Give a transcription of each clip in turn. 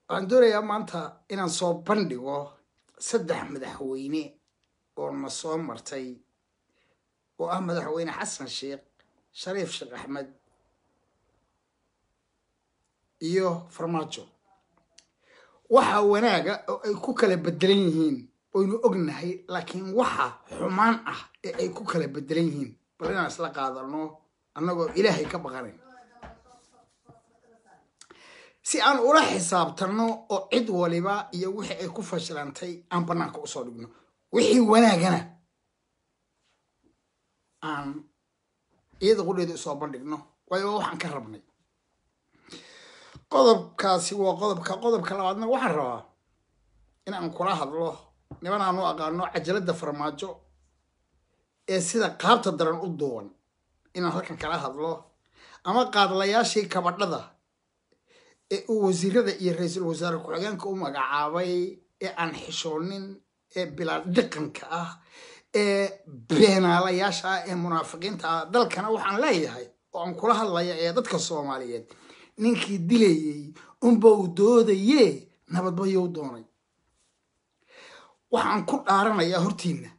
waxaan doonayaa maanta inaan soo bandhigo saddex madaxweyne oo na soo martay oo ah madaxweyne xasan sheekh shariif sheekh axmed iyo farmaajo waxaa wanaaga oo ay ku kala bedelan yihiin oynu ognahay laakiin waxa xumaan ah ee ay ku kala bedelan yihiin bal inaan isla qaadano annagoo ilaahay ka baqanayn si aan ula xisaabtanno oo cid waliba iyo wixii ay ku fashilantay aan bannaanka usoo dhigno wixii wanaagana aan iyada qudheeda usoo bandhigno waayo waxaan ka rabnay qodobkaasi waa qodobka qodobka labaadna waxaan rabaa in aan kula hadlo niman aan u aqaano cajaladda farmaajo ee sida qaabta daran u duuban inaan halkan kala hadlo ama qaadlayaashii kabadhada ee uu wasiirada iyo ra-iisul wasaare ku-xigeenka u magacaabay ee aan xishoonin ee bilaa dhiqanka ah ee beenaalayaasha ah ee munaafiqiinta ah dalkana waxaan leeyahay oo aan kula hadlaya ee dadka soomaaliyeed ninkii dilayey unba uu doodaye nabadbayou doonay waxaan ku dhaaranayaa hortiinna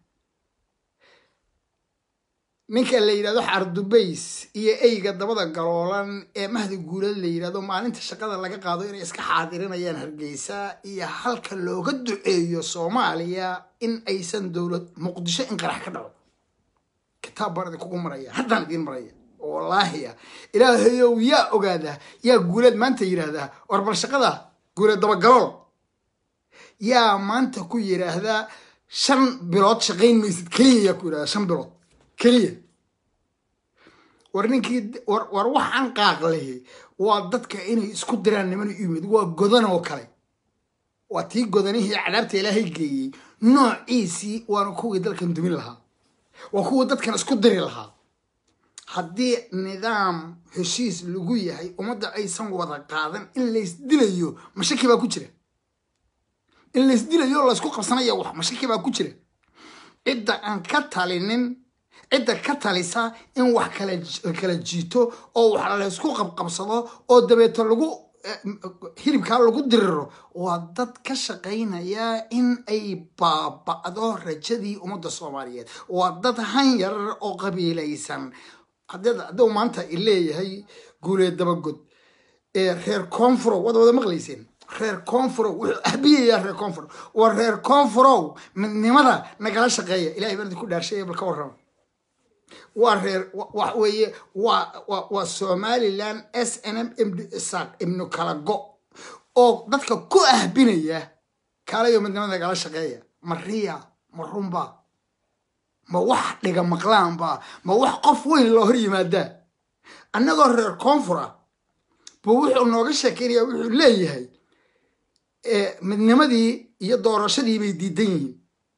ninka la yidhahdo xardubays iyo eyga dabada galoolan ee mahdi guulad la yidhahdo maalinta shaqada laga qaado inay iska xaadirinayaan hargeysa iyo halka looga duceeyo soomaaliya in aysan dowlad muqdisho in qarax ka dhaco kitaab baan idinkugu maraya haddaan idiin maraya wallaahiya ilaahayow yaa ogaadaa yaa guuleed maanta yidhaahdaa war bal shaqada guuleed dabagalool yaa maanta ku yidhaahdaa shan bilood shaqayn maysid keliya yaa ku yidhahdaa shan bilood keliya war ninkii war waxaan qaaqlehi waa dadka inay isku diraan niman u yimid waa godan oo kale waa tii godanihii cadaabta ilaahay geeyey noociisii waana kuwii dalkan dumin lahaa waa kuwa dadkan isku diri lahaa haddii nidaam heshiis lagu yahay ummadda aysan wada qaadan in laysdilayo mashaki baa ku jira in laysdilayo laysku qabsanaya wax mashaki baa ku jira cidda aan ka talinin cidda ka talisa in wax kala jiito oo wax laysku qabqabsado oo dabeeto lagu hilibkaa lagu diriro waa dad ka shaqaynaya in ay baaba'do rajadii ummadda soomaaliyeed waa dad han yar oo qabiilaysan hadduu maanta ileeyahay guuleed dabagod ee reer koonfurow waad wada maqlayseen reer koonfurow wuxuu ahbiyayaa reer koonfur waa reer koonfurow midnimada nagala shaqeeya ilahay baan idinku dhaarsheeya bal ka warrama waa reer wax weeye waa waa somaliland s n m md isaaq ibnu kala go oo dadka ku ahbinaya kaalayo midnimada nagala shaqeeya ma riya ma runba ma wax dhiga maqlaanba ma wax qof weyn loo hor yimaadaa annagoo reer koonfur ah buu wuxuu nooga sheekeynaya wuxuu leeyahay midnimadii iyo doorashadii bay diidan yihiin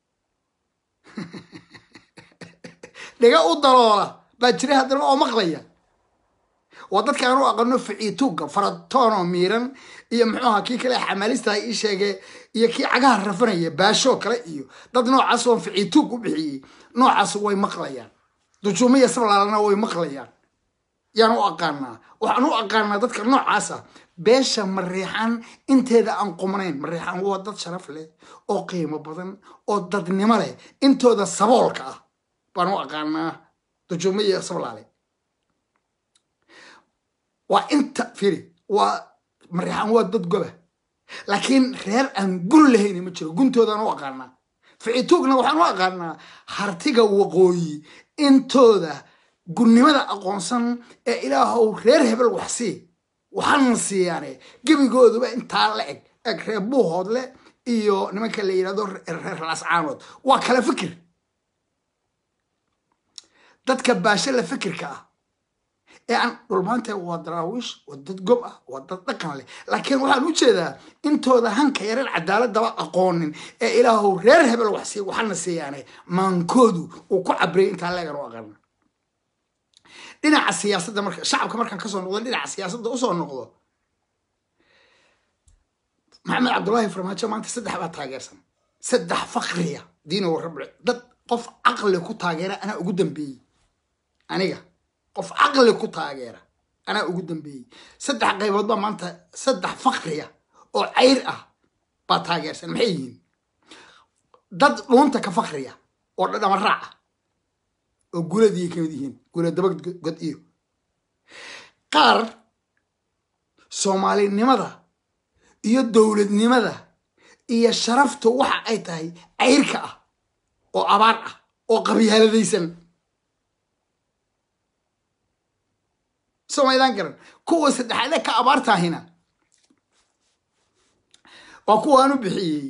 dhiga u daloola baa jira haddana oo maqlaya waa dadka aan u aqano ficiituugga faratoonoo miiran iyo muxuu ahaa kii kale xamaalistaha ii sheege iyo kii cagaha rafanaya baashoo kale iyo dad noocaas oon ficiituug u bixiyey noocaas way maqlayaan dujuumaya sablaalana way maqlayaan yaan u aqaanaa waxaan u aqaanaa dadka noocaasa beesha mariixan inteeda aan qumnayn mariixan waa dad sharaf leh oo qiimo badan oo dadnimo leh intooda saboolka ah baan u aqaanaa dujuumaya sablaale waa inta firi waa mariixan waa dad goba laakiin reer aan gun lahayn ma jiro guntoodaan u aqaanaa ficituugna waxaan u aqaanaa hartiga waqooyi intooda gunnimada aqoonsan ee ilaahow reer hebel wax sii waxaana siiyaane gebigooduba intaa la eg eg reer buuhoodle iyo nimanka la yidhahdo reer lascaanood waa kala fikir dadka baasho la fikirka ah ee aan dhulmaanta waa daraawiish waa dad gob ah waa dad dhaqan leh laakiin waxaan u jeedaa intooda hanka yareen cadaaladaba aqoonin ee ilaahow reer hebel wax sii waxana siiyaane maankoodu uu ku cabriyay intaa leegan u aqana dhinaca siyaasadda marka shacabka markaan kasoo noqdo dhinaca siyaasadda usoo noqdo maxamed cabdullaahi farmaajo maanta saddex baa taageersan saddex fakriya diinow rabci dad qof caqli ku taageera anaa ugu dambeeyey aniga qof caqli ku taageera anaa ugu dambeeyey saddex qaybood baa maanta saddex fakriya oo cayr ah baa taageersan maxay yihiin dad dhuunta ka fakriya oo dhadhama raac ah oo guuladii kamid yihiin guulad dabagod iyo qaar soomaalinimada iyo dowladnimada iyo sharaftu waxa ay tahay cayrka ah oo abaar ah oo qabyaaladaysan somaydaan garan kuwa saddexaade ka abaartaahina waa kuwaan u bixiyey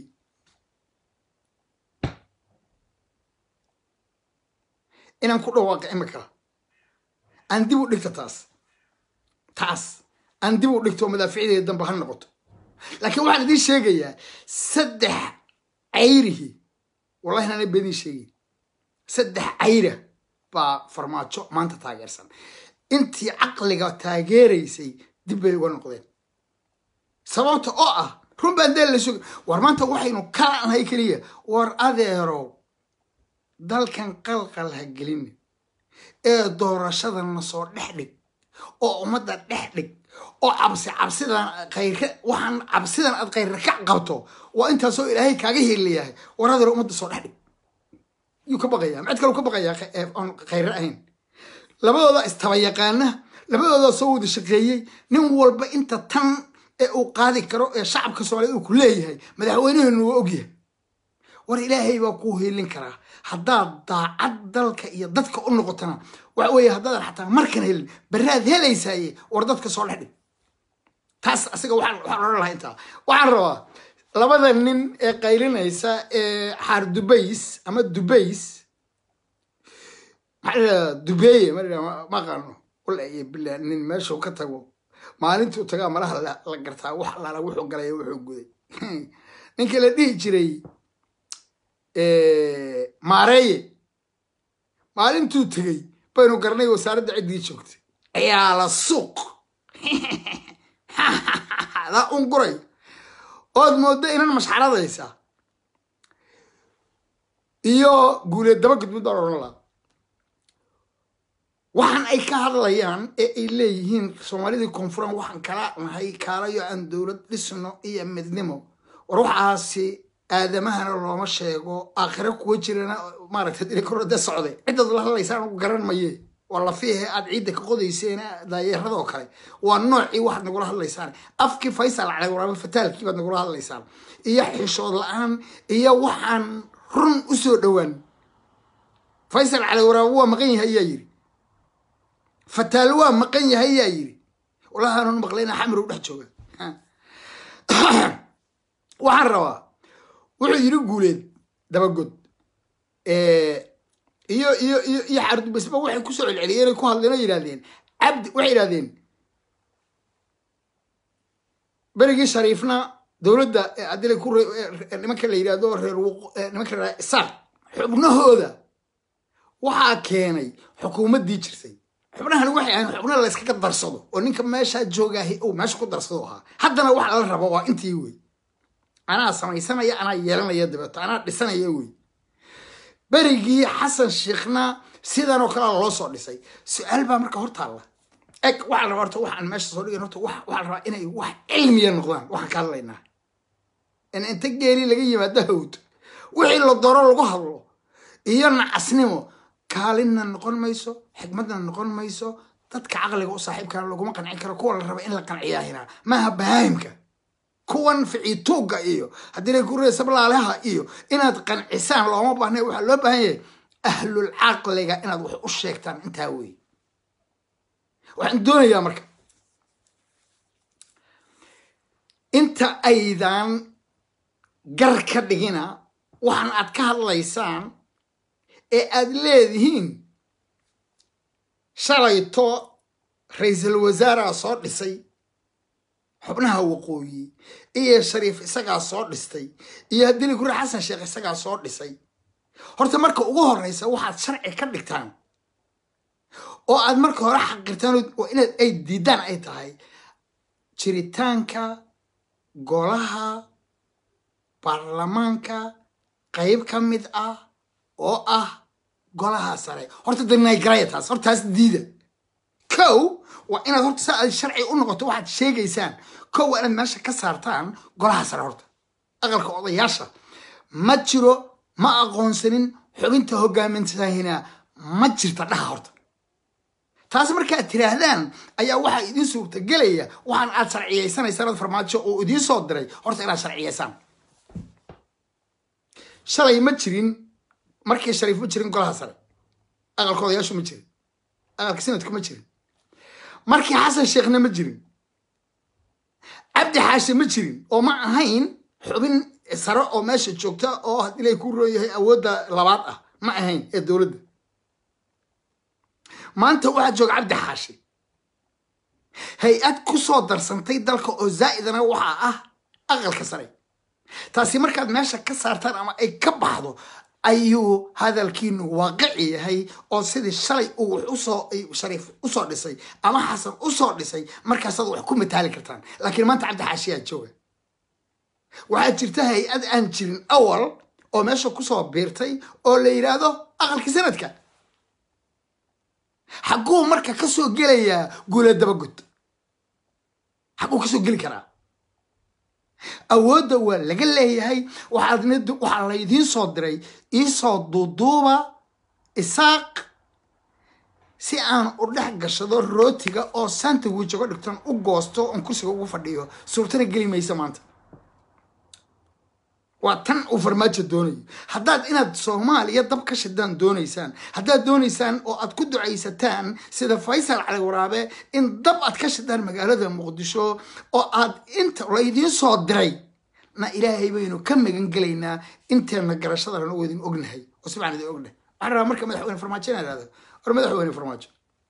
inaan ku dhawaaqa imika aan dib u dhigto taas taas aan dib u dhigto madaaficdeeda dambe ha noqoto laakiin waxaan idiin sheegayaa saddex cayrihi wallahi naana bediin sheegay saddex cayra baa farmaajo maanta taageersan intii caqliga taageeraysay dib bay uga noqdeen sababta oo ah run baan deel la suga war maanta waxaynu kala nahay keliya war adeerow dalkan qalqal ha gelin ee doorashadana soo dhex dhig oo ummadda dhex dhig oo cabsi cabsidan khayre waxaan cabsidan aad khayre ka qabto waa intaasoo ilaahay kaaga heliyahay war adeero ummadda soo dhex dhig yuu ka baqayaa macid kaleu ka baqayaa aan khayre ahayn labadooda istaba yaqaana labadooda soo wada shaqeeyey nin walba inta tan ee uu qaadi karo ee shacabka soomaaliyed uu ku leeyahay madaxweynaheenu waa ogyahay war ilaahay baa kuu hiilin karaa haddaad daacad dalka iyo dadka u noqotona waxa weeye haddaadan xataa markan helin baraad helaysaaye war dadka soo dhex dhig taas asiga waxaan odhan lahaa intaa waxaan rabaa labada nin ee qaylinaysa ee xaar dubays ama dubays maxaa dubeeye ma aqaano walayo bilaa nin meeshuu ka tago maalintuu tagaa malaha la gartaa wax alaala wuxuu galay wuxuu guday ninkii la dhihi jiray maareeye maalintuu tegey baynu garanay wasaaradda ciddii joogtay ciyaala suuq daa un guray ood mooddo inan mashxaradaysa iyo guuleed daba gudmid baan odhan laha waxaan ay ka hadlayaan ee ay leeyihiin soomaalidii koonfuran waxaan kala nahay kaalayo aan dowlad dhisno iyo midnimo war waxaasi aadamahana looma sheego aakhiro kuwa jirana maaragta dilikorode socde cidaad la hadlaysaan ugu garan maye waa lafiihe aad ciidda ka qodayseen daayeeradoo kale waa noocii waxaad nagula hadlaysaan afkii faysal cali waraaba fataalkii baad nagula hadlaysaan iyo xishood la-aan iyo waxaan run u soo dhowaan faysal cali waraaba waa maqan yahay ayaa yiri fataal waa maqan yahay ayaa yiri wallahi aanun maqlayna xamir u dhex jooga waxaan rabaa wuxuu yiri guuleed dabagod iyo iyo iyo iyo xardubasba waxay kusoo celceliyeen ay ku hadleen oo yidhahdeen cabdi waxay yidhahdeen berigii shariifna dowladda adila ku nimanka la yidhahdo reer nimanka la isaaq xubnahooda waxaa keenay xukuumaddii jirtay xubnahani waxay ahayn xubna la yskaga darsado oo ninka meeshaa joogaahi uu meesha ku darsado ahaa haddana waxa la rabo waa intii wey anaa samaysanaya anaa yeelanaya dabeeto anaa dhisanaya wey berigii xasan sheekhna sidanoo kale loo soo dhisay su-aal baa marka hortaalla eg waxaa la rabaa horta waxaan meesha soo dhigan horta waxaa la rabaa inay wax cilmiya noqdaan waxaan ka hadlaynaa in inta geeli laga yimaado hawd wixii la doro lagu hadlo iyo nacasnimo kaalinna noqon mayso xikmadna noqon mayso dadka caqliga u saaxiibkana laguma qancin karo kuwa la raba in la qanciyaahina maaha bahaahimka kuwan ficiituugga iyo haddii la kuree sablaalaha iyo inaad qancisaan looma baahna waxaa loo baahan yahay ahlul caqliga inaad wax u sheegtaan intaa wey waxaan doonayaa marka inta aydan gar ka dhigina waxaan aad ka hadlaysaan ee aad leedihiin shalayto ra-iisul wasaaraa soo dhisay xubnaha waqooyi iyo shariif isagaa soo dhistay iyo haddili guri xasan sheekh isagaa soo dhisay horta marka ugu horeysa waxaad sharci ka dhigtaan oo aad marka hore xaqirtaan oo inaad ay diidaan ay tahay jiritaanka golaha baarlamaanka qayb ka mid ah oo ah golaha sare horta danaygaraya taas hortaas diida kow waa inaad horta sa aad sharci u noqoto waxaad sheegaysaan kow waa inaad meesha ka saartaan golaha sare horta aqalka odayaasha ma jiro ma aqoonsanin xubinta hogaamintahina ma jirta dhaha horta taas markaad tiraahdaan ayaa waxaa idiin suurtagelaya waxaan aad sharciyaysanaysaan ad farmaajo oo idiin soo diray horta inaad sharciyaysaan shalay ma jirin markii shariif ma jirin golaha sare aqalka odayaashu ma jirin aqalka sanadku ma jirin markii xasan sheekhna ma jirin cabdi xaashe ma jirin oo ma ahayn xubin sare oo meesha joogta oo haddii lay ku roon yahay awoodda labaad ah ma ahayn ee dowladda maanta waxaa jooga cabdi xaashi hay-ad ku soo darsantay dalka oo zaa'idana waxaa ah aqalka sare taasi markaad meesha ka saartaan ama ay ka baxdo ayuu hadalkiinu waaqici yahay oo sidii shalay uu usoo shariif usoo dhisay ama xasan usoo dhisay markaasaad wax ku mataali kartaan laakiin maanta cabdi xaashiyaa jooga waxaa jirta hay-ad aan jirin awal oo meesha kusoo biirtay oo la yidhaahdo aqalkii sanadka xagguu marka kasoo gelayaa guula dabagud xagguu kasoo geli karaa awoodda waa laga leeyahay waxaa laydiin soo diray iisoo duuduuba isaaq si aan u dhex gashado rootiga oo sandwich uga dhigton u goosto oon kursiga ugu fadhiyo suurtana geli maysa maanta waa tan uu farmaajo doonayo haddaad inaad soomaaliya dab ka shidaan doonaysaan haddaad doonaysaan oo aad ku ducaysataan sida faysal cali waraabe in dab aad ka shidaan magaalada muqdisho oo aad inta laydiin soo diray na ilaahay baynu ka magan gelaynaa inteena garashadana waa idin ognahay oo si baan idin ognahay waxaan rabaa marka madaxweyne farmaajo inaan ihahdo war madaxweyne farmaajo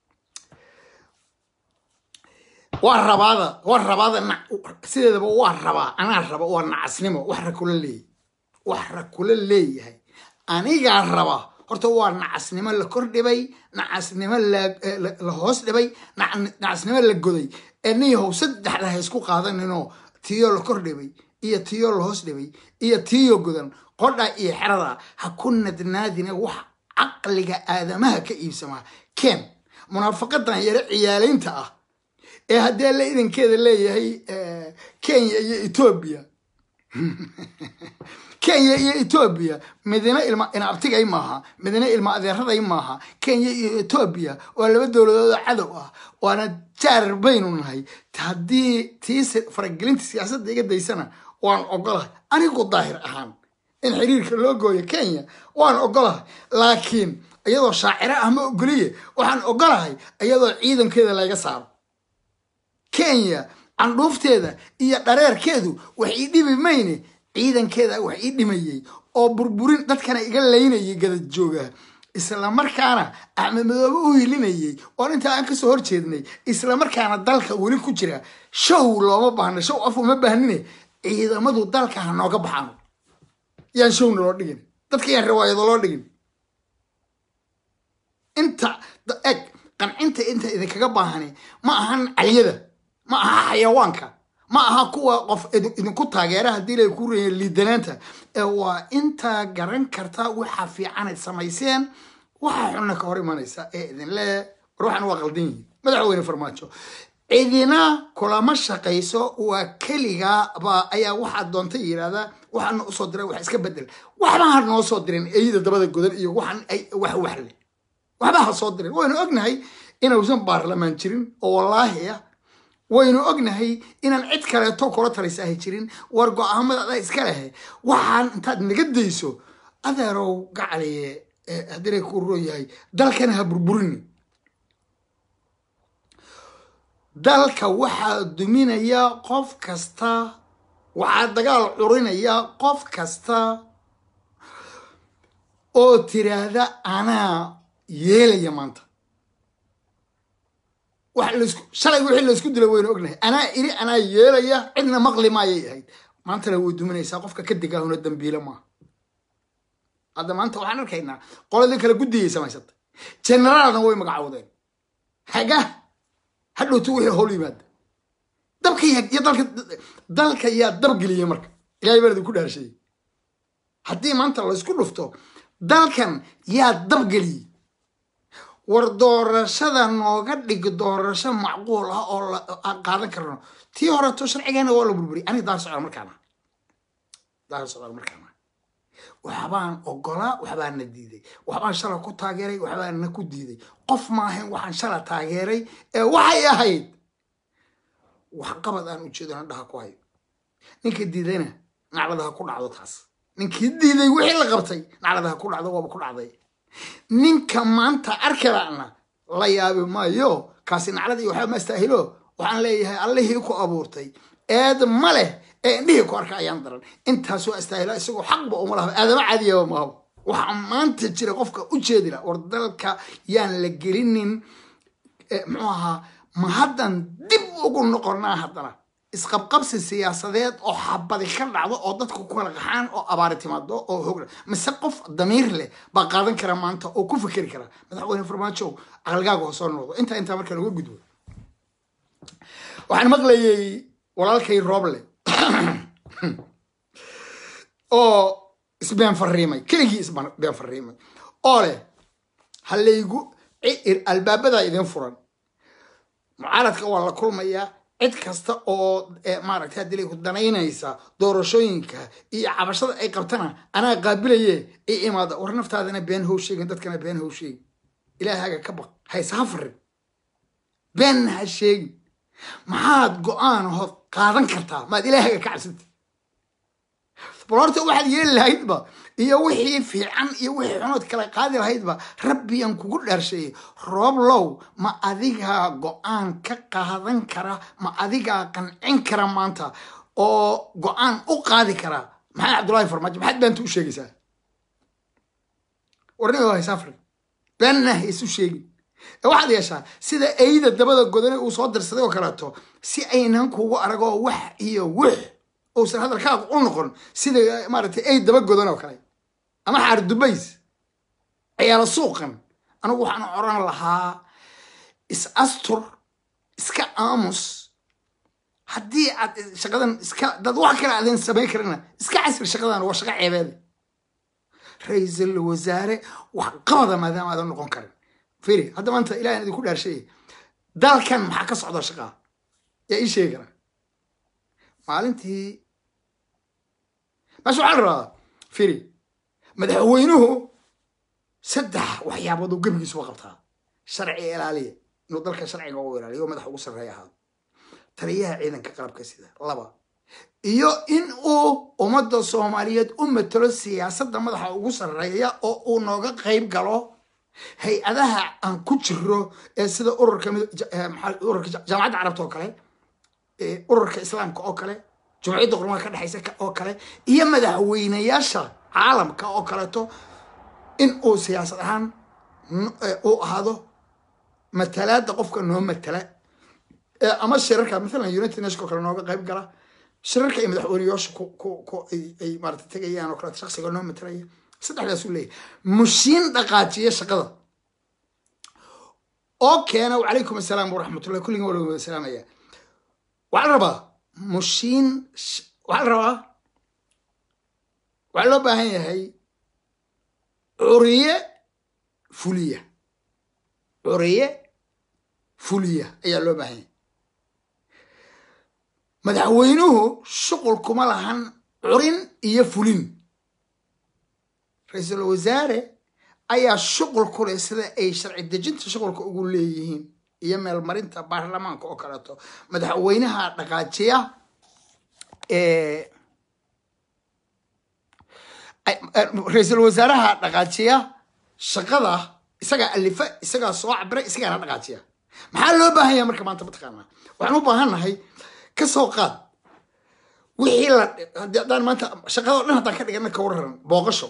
waa rabaada waa rabaada sideedaba waa rabaa anaa raba waa nacasnimo wax ra kula leeyahy wax ra kula leeyahay anigaa raba horta waa nacasnimo la kor dhibay nacasnimo la hoos dhibay nacasnimo la goday ee niyahow saddexda ha isku qaadaninoo tiyo la kor dhibay iyo tiyo la hoos dhibay iyo tiyo godan qodha iyo xerada ha ku nadnaadina wax caqliga aadamaha ka iibsamaa ken munaafaqadan yare ciyaalaynta ah ee haddii alla idankeeda leeyahay kenya iyo etoobiya kenya iyo etoobiya midina ilma inabtigay maaha midina ilma adeeraday maaha kenya iyo etoobiya waa laba dowladood oo cadow ah waana jaar baynu nahay haddii tii faragelinta siyaasadda iga daysana waan ogolahay anigu daahir ahaan in xiriirka loo gooyo kenya waan ogolahay laakiin iyadoo shaaciro ah ma ogoliye waxaan ogolahay iyadoo ciidankeeda laga saaro kenya candhuufteeda iyo dhareerkeedu wax ii dhibi mayne ciidankeeda wax ii dhimayey oo burburin dadkana iga laynayay gadad jooga islamarkaana axmed madoobe u hilinayay oon intaa aan kasoo horjeednay islamarkaana dalka weli ku jira show looma baahna show af uma baahnine ciidamadu dalka ha nooga baxano yaan showna loo dhigin dadka yaan riwaayado loo dhigin inta eg qancinta inta idinkaga baahani ma ahan calyada ma aha xayawaanka ma aha kuwa qof idinku taageera haddii lay ku reeyeen liidanaanta ee waa intaa garan karta waxa fiicanayd samayseen waxa xunna ka hor imanaysa ee idinle war waxaan waa qaldan yihiin madaxweyne farmaajo cidina kulama shaqayso waa keligaaba ayaa waxaad doontay yidhahdaa waxaana usoo diray wax iska bedel waxba ha noo soo dirin eyda dabada godan iyo waxaan wax wax leh waxba ha soo dirin waynu ognahay inuusan baarlamaan jirin oo wallaahi ah waynu ognahay inaan cid kaleeto kula talisaahi jirin war go-aamada adaa iska lehe waxaan intaad naga dayso adeerow gacaliye haddina ku roon yahay dalkana ha burburini dalka waxaa duminaya qof kasta waxaa dagaal curinaya qof kasta oo tiraahda anaa yeelaya maanta shalay wixii laysku dila waynu ognahay anaa iri anaa yeelaya cidna maqli maayay ahayd maantana way duminaysaa qofka ka digaahuna dambiile maaha hadda maanta waxaan arkaynaa qoladii kale guddiyay samaysatay generaalna way magacawdeen haga hadhowtu wixii howl yimaada dabka iyo dalka dalka yaa dabgeliyey marka ilahay baan idinku dhaarshay haddii maanta laysku dhufto dalkan yaa dabgeliyey war doorashada nooga dhig doorasho macquul ah oo aan qaadan karno tii horeto sharcigeena waa la burburiyay aniga daar socda markaana daar socda markaana waxbaan ogolaa waxbaan na diiday waxbaan shala ku taageeray waxbaan na ku diiday qof maahayn waxaan shala taageeray ee waxay ahayd waxqabad aan ujeedona dhaha ku hayo ninka diidayna nacladaha ku dhacdo taas ninkii diiday wixii la qabtay nacladaha ku dhacdo waaba ku dhacday ninka maanta arkadaana la yaabi maayo kaasi nacladii waxba ma astaahilo waxaan leeyahay allihii ku abuurtay eed ma leh ee indhihii ku arka ayaan daran intaasoo astaahila isagoo xaqba uma laha aadama caadiyaba maahabo waxaa maanta jira qofka u jeedila war dalka yaan la gelinin muxuu ahaa ma haddan dib ugu noqonaa haddana isqabqabsi siyaasadeed oo xabadi ka dhacdo oo dadka ku kala qaxaan oo abaari timaado oo hog mise qof damiir leh baa qaadan kara maanta oo ku fikeri kara madaxweyne farmaajo aqalgaaga oo soo noqdo intaa intaa marka laga gudbo waxaan maqlayay walaalkay rooble oo isbeen fariimay keligii isbeen fariimay oo leh halaygu albaabadaa idin furan mucaaradka waa la kulmayaa cid kasta oo maaragtay haddii ku danaynaysa doorashooyinka iyo cabashada ay qabtana anaa qaabilaye i imaada war naftaadana been how sheegin dadkana been how sheegin ilaahaaga ka baq hayse ha farin beenna ha sheegin maxaad go-aan hood qaadan kartaa maad ilaahaaga ka cabsanta bal horta waxaad yeeli lahaydba iyo wixii fiican iyo wixii xunood kala qaadi lahaydba rabbiyan kugu dhaarsheeyey roob low ma adigaa go-aan ka qaadan kara ma adigaa qancin kara maanta oo go-aan u qaadi kara maxamed cabdullaahi farmaajo maxaad beenta u sheegaysaa warniga haysafri beenna haysu sheegin waxaad yeeshaa sida eyda dabada godane uu soo dirsaday oo kaleeto si aynan kugu aragoo wax iyo wix uusan hadalkaagu u noqon sida maaragtay ay daba godan oo kale ama xaar dubays ciyaalo suuqan anigu waxaan oran lahaa is astur iska aamus haddii aad shaqadan iska dad wax kale aadan samayn karina iska casri shaqadan waa shaqo ceebeede ra-iisul wasaare wax qabada maadaama aadan noqon karin firi hadda maanta ilahan idinku dhaarshay dalkan maxaa ka socda shaqaa yaa ii sheegi kara maalintii meesha waxaa la rabaa firi madaxweynuhu saddex waxyaabood oo gebigiisuba qabtaa sharci ilaaliya inuu dalka sharciga u ilaaliyo oo madax ugu sarreeya ahaado taliyaha ciidanka qalabka sida laba iyo in uu ummadda soomaaliyeed u matalo siyaasadda madaxa ugu sarreeya oo uu nooga qayb galo hay-adaha aan ku jiro ee sida ururka ururka jaamacadda carabta oo kale ururka islaamka oo kale jumciyadda qurmaha ka dhexaysa oo kale iyo madaxweynayaasha caalamka oo kaleeto in uu siyaasad ahaan uu ahaado matalaada qofka noo matala ama shirarka maalan united nation oo kale nooga qayb gala shirarka ay madaxweynayaasha ay maarata tegayaan oo kaleeto shaksiga noo matalaya saddexdaasuu leeyahay mushiin dhaqaajiya shaqada oo keena wacalaykum assalaam waraxmatullah kulligan waa lagu salaamaya waxaa la rabaa mushiin waxaa la rabaa waxaa loo baahan yahay curiye fuliya curiye fuliya ayaa loo baahan yahay madaxweynuhu shuqul kuma lahan curin iyo fulin ra-iisul wasaare ayaa shuqul ku leh sida ay sharci dejinta shuqulka ugu leeyihiin iyo meelmarinta baarlamaanka oo kaleeto madaxweynaha dhaqaajiya ra-iisul wasaaraha dhaqaajiya shaqada isagaa alifa isagaa soo cabira isagaana dhaqaajiya maxaa loo baahan yahay marka maanta mataqaanaa waxaan u baahan nahay ka soo qaad wixii la haddaan maanta shaqada o dhan haddaan ka dhigana ka warraran booqasho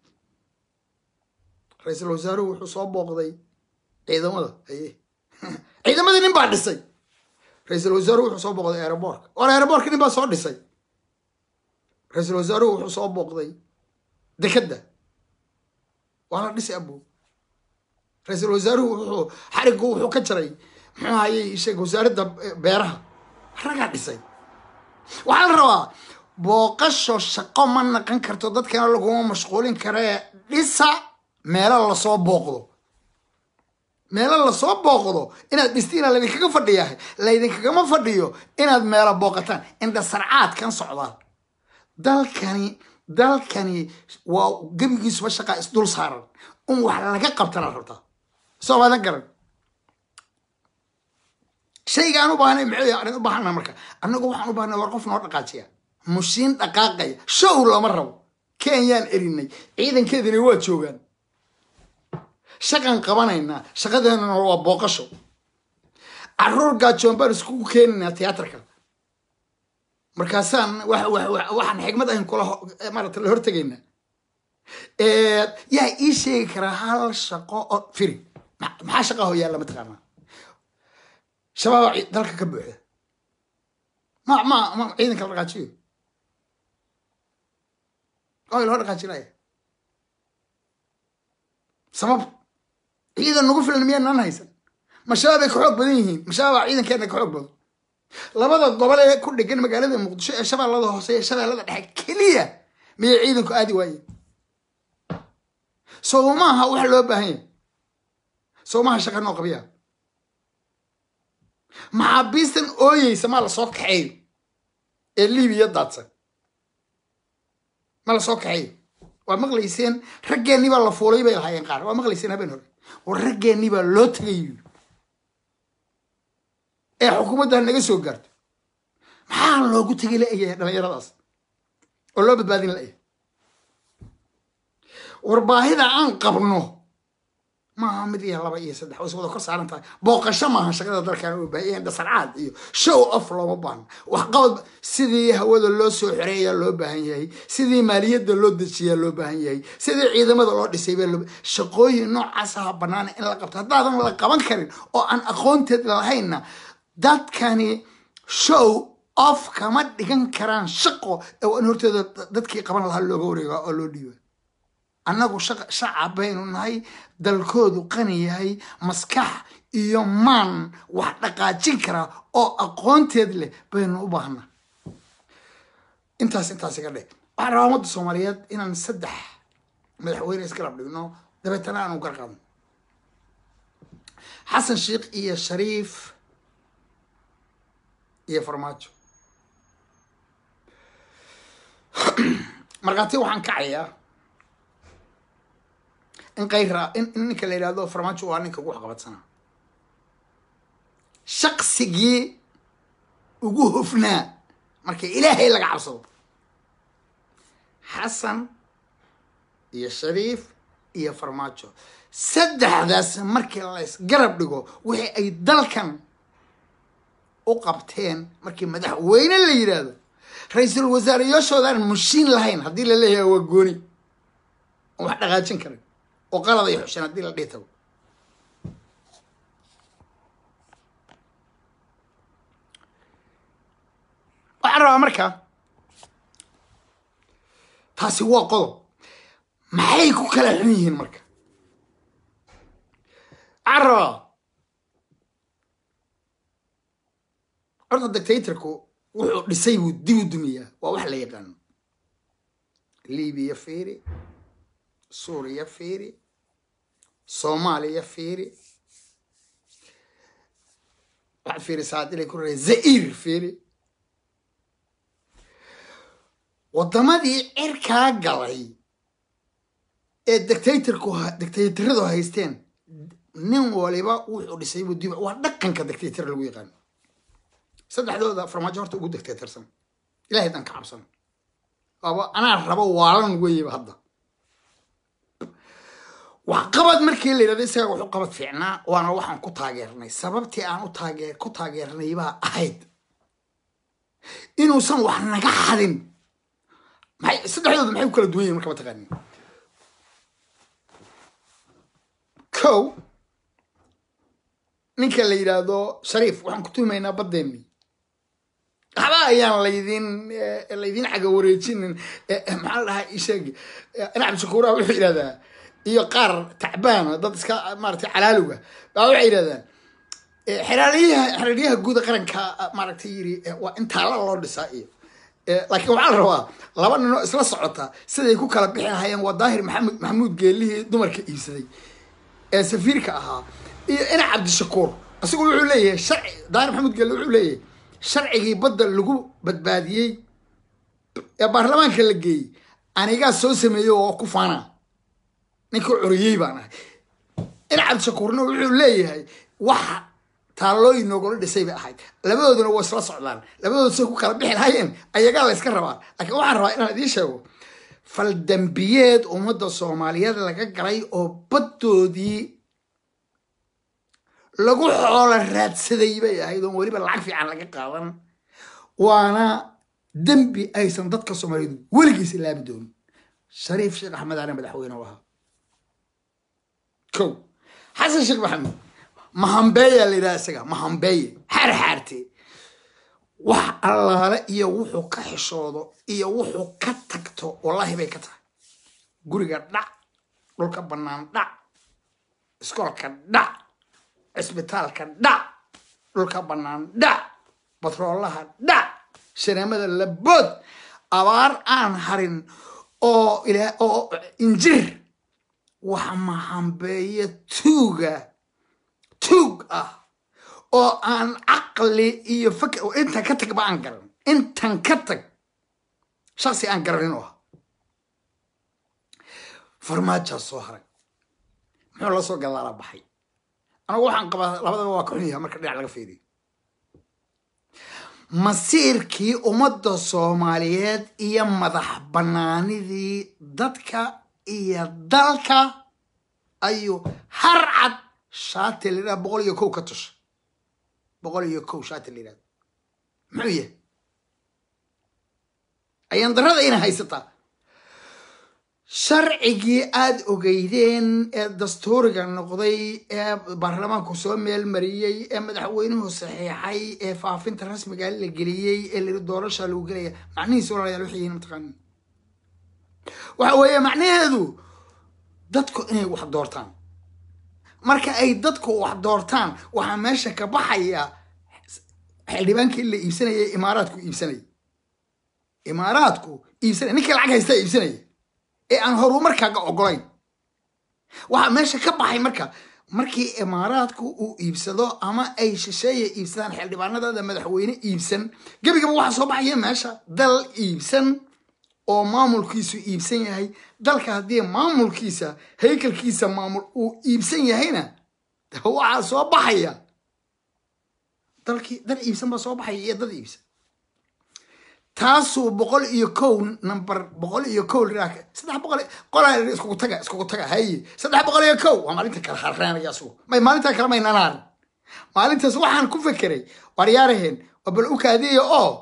ra-iisul wasaaruhu wuxuu soo booqday ciidamada haye ciidamadii nin baa dhisay ra-iisul wasaaruhu wuxuu soo booqday aeroboorka war aeroboorka nin baa soo dhisay ra-iisul wasaaruhu wuxuu soo booqday dekadda waa la dhisay abo ra-iisul wasaaruhu wuxuu xariggu wuxuu ka jaray muxuu hayay sheeg wasaaradda beeraha ragaa dhisay waxaa la rabaa booqasho shaqo ma naqan karto dadkana laguma mashquulin karee dhisa meelo lasoo booqdo meelo lasoo booqdo inaad dhistiina laydinkaga fadhiyahay laydinkagama fadhiyo inaad meelo booqataan indhasarcaadkan socdaa dalkani dalkani waa gebigiisuba shaqaa isdul saaran in wax laga qabtana rabtaa soo maadan garan shayga aan u baahnay maxay aan u baahana marka annagu waxaan u baahnay war qof noo dhaqaajiya mushiin dhaqaaqaya show lama rabo kenyaan erinay ciidankeedina waa joogaan shaqan qabanaynaa shaqadeenana waa booqasho caruur gaajoon baan iskugu keenaynaa tiyaatarka markaasaan waxaan xigmad ahin kula maarata la hortegaynaa yaa ii sheegi karaa hal shaqo oo firi maxaa shaqa ho yaalla mataqaanaa shabaaba dalka ka buuxda ma ma ma ciidanka la dhaqaajiyo oo loo dhaqaajinaya sabab ciidan nagu filan miyaanaan haysan ma shabaabay ka xoog badan yihiin ma shabaabaa ciidankeena ka xoog badan labada gobol ee ku dhegan magaalada muqdisho ee shabeellada hoose ee shabeellada dhexe keliya miyay ciidanku aadi waayeen sow maaha wax loo baahan yahay sow maaha shaqa noo qabiya maxaabiistan ooyeysa maa lasoo kaxeeyo ee libiya daadsan ma lasoo kaxeeyo waa maqlayseen raggeennii baa la fuulay bay lahaayeen qaar waa maqlayseen habeen hore war raggeennii baa loo tegay ee xukuumadda naga soo gaarto maxaa loogu tegay la-eyahay dhallinyaradaas oo loo badbaadin la-yahay war baahida aan qabno maaha mid iyo laba iyo saddex way is wada kor saaran tahay booqasho maaha shaqada dalkan u baahan dhasarcaad iyo show off looma baahno waxqabad sidii hawada loo soo xoreeyaa loo baahan yahay sidii maaliyadda loo dejiyaa loo baahan yahay sidii ciidamada loo dhisay baa loo shaqooyin noocaasa banaana in la qabto haddaadan la qaban karin oo aan aqoonteed lahaynna dadkani show off kama dhigan karaan shaqo in horteeda dadkii qaban lahaa looga wareegaa oo loo dhiiba annagu shacab baynu nahay dalkoodu qani yahay maskax iyo maan wax dhaqaajin karaa oo aqoonteed leh baynu u baahnaa intaas intaas iga dhe waxaan rabaa ummadda soomaaliyeed inaan saddex madaxweyne isgarab dhigno dabeetana aanu garqaadno xasan sheikh iyo shariif iyo farmaajo markhaati waxaan kacayaa in kayra in ninka la yidhahdo farmaajo waa ninka ugu waxqabadsanaa shaqsigii ugu hofnaa marka ilaahay laga cabsado xasan iyo shariif iyo farmaajo saddexdaas markii laysgarab dhigo wixii ay dalkan u qabteen markii madaxweyne la yidhaahdo ra-iisul wasaareyaashoodaan mushiin lahayn haddii la leeyahay waa gooni oo wax dhaqaajin karin oo qalad ay xushaan haddii la dhihi tago waxaan rabaa marka taasi waa qodob maxay ku kala xun yihiin marka waxaan rabaa horta dictatorku wuxuu dhisay buu dib u dumiyaa waa wax la yaqaano libiya fiiri suuriya fiiri soomaaliya fiiri waxaad fiirisaa adilay ku raa zair fiiri waddamadii cirkaa galay ee dictatorku dictatoradu haysteen nin waliba wuxuu dhisay buu dib waa dhaqanka dictator lagu yaqaano saddexdooda farmaajo horta ugu dictatorsan ilahay dan ka cabsan waaba anaa rabo waalan weyeba hadda waxqabad markii la yidhahdo isaga wuxu qabad fiicnaa waana waxaan ku taageernay sababtii aan u taageer ku taageernay baa ahayd inuusan wax naga xadin maxay saddexdooda maxay ku kala duwan yihin marka mataqaanin kow ninka la yidhaahdo shariif waxaan ku tuhumaynaa baddeennii waxba ayaan laydin laydin caga wareejinin maxaa la dhahaa isheeg nacam shakuuraha wuxuu yidhahdaa iyo qaar tacbaana dad iska maaragtay calaaluga baa waxay yidhahdaan xeraaliyaha xeraaliyaha guuda qaranka maaragtay yiri waa in taala loo dhisaa iyo laakiin waxaa la rabaa laba ninoo isla socota siday ku kala bixi lahayeen waa daahir maxamud maxamuud geelihii dumarka iibsaday ee safiirka ahaa iyo ina cabdishakuur isagu wuxuu leeyahay sharci daahir maxamed gelle wuxuu leeyahay sharcigii badda lagu badbaadiyey ee baarlamaanka la geeyey anigaa soo sameeyey oo ku faana ninkii coriyey baan ahay ina cabdishakuurna wuxuu leeyahay waxa taallooyin noogula dhisay bay ahayd labadooduna waa isla socdaan labadooda say ku kala bixi lahaayeen ayagaa la yska rabaa laakiin waxaan rabaa inaan idiin sheego faldambiyeed ummadda soomaaliyeed laga galay oo baddoodii lagu xoolo raadsaday bay ahayd oon weliba lacag fiican laga qaadan waana dembi aysan dadka soomaaliyeed weligiis ilaabi doonin shariif sheekh axmed aane madaxweyne u ahaa ko xasan sheekh maxamed mahambeeya la yidhaha isaga mahambeeye xaar xaarte wax allaale iyo wuxuu ka xishoodo iyo wuxuu ka tagto wallaahi bay ka tahay guriga dhac dhulka bannaan dhac iskoolka dhac cisbitaalka dhac dhulka bannaan dhac batroolaha dhac shaneemada labood abaar aan harin oo ila oo injir wax mahambeeye tuuga tuug ah oo aan caqli iyo fakr intan ka tag ba aan garan intan ka tag shaksi aan garanin oo ah farmaajaa soo haray muxuu la soo gadaala baxay anagu waxaan qabaa labadaba waa ka xun yaha marka dhinac laga fiiriyo masiirkii ummadda soomaaliyeed iyo madax bannaanidii dadka iyo dalka ayuu har cad shaati la yidhaha boqol iyo kow ka tusha boqol iyo kow shaati la yidhahda muxuu yahay ayaan darrada ina haysataa sharcigii aada ogeydeen ee dastuuriga noqday ee baarlamaanku soo meel mariyey ee madaxweynuhu saxiixay ee faafinta rasmiga la geliyey ee layidhi doorasha lagu gelaya macnihiis walaalayaal waxay yihiin mataqaanin waxa weeye macnaheedu dadku inay wax doortaan marka ay dadku wax doortaan waxaa meesha ka baxaya xildhibaankii la iibsanaya imaaraadku iibsanaya imaaraadku iibsanaya ninkii lacag haysta iibsanaya ee aan horumarkaaga ogolayn waxaa meesha ka baxay marka markii imaaraadku uu iibsado ama ay shisheeya iibsadaan xildhibaanadada madaxweyne iibsan gebigaba waxaa soo baxaya meesha dal iibsan oo maamulkiisu iibsan yahay dalka haddii maamulkiisa haykalkiisa maamul uu iibsan yahayna waxaa soo baxaya dalkii dal iibsan baa soo baxaya iyo dad iibsan taasuu boqol iyo kow number boqol iyo kow saddex boqol qolaa iskugu taga iskugu taga haye saddex boqol iyo kow waa maalinta kala harreenaya asugu may maalintaa kale may nanaarin maalintaas waxaan ku fekeray waryaaraheen waa bal u kaadiya oo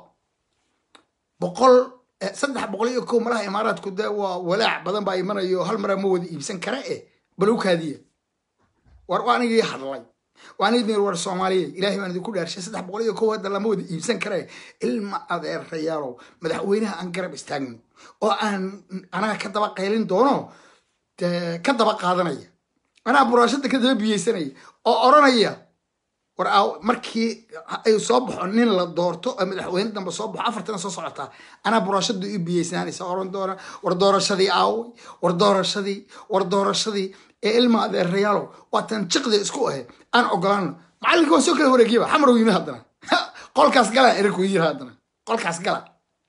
boqol saddex boqol iyo kow malaha imaaraadku dee waa walaac badan baa imanayo hal maraa ma wada iibsan kara eh bal u kaadiya war waa anigii hadlay waan idin war soomaaliya ilaahay baan idinku dhaarshay saddex boqol iyo kow hadda lama wada iibsan kare ilma adeerayaalow madaxweynaha aan garab istaagno oo aan anaga ka daba qaylin doono ka daba qaadanaya anaa buraashada ka daba biyeysanaya oo oranaya war markii ay soo baxo nin la doorto oo madaxweyne dambe soo baxo afartana soo socotaa anaa buraashada u biyeysananaysa oran doona war doorashadii aaway war doorashadii war doorashadii ee ilma adeerayaalow waatan jiqdi isku ahe aan ogolaano macallinka waa soo kala wareegiyaba xamar yimi haddana qolkaas gala erinku yiri haddana qolkaas gala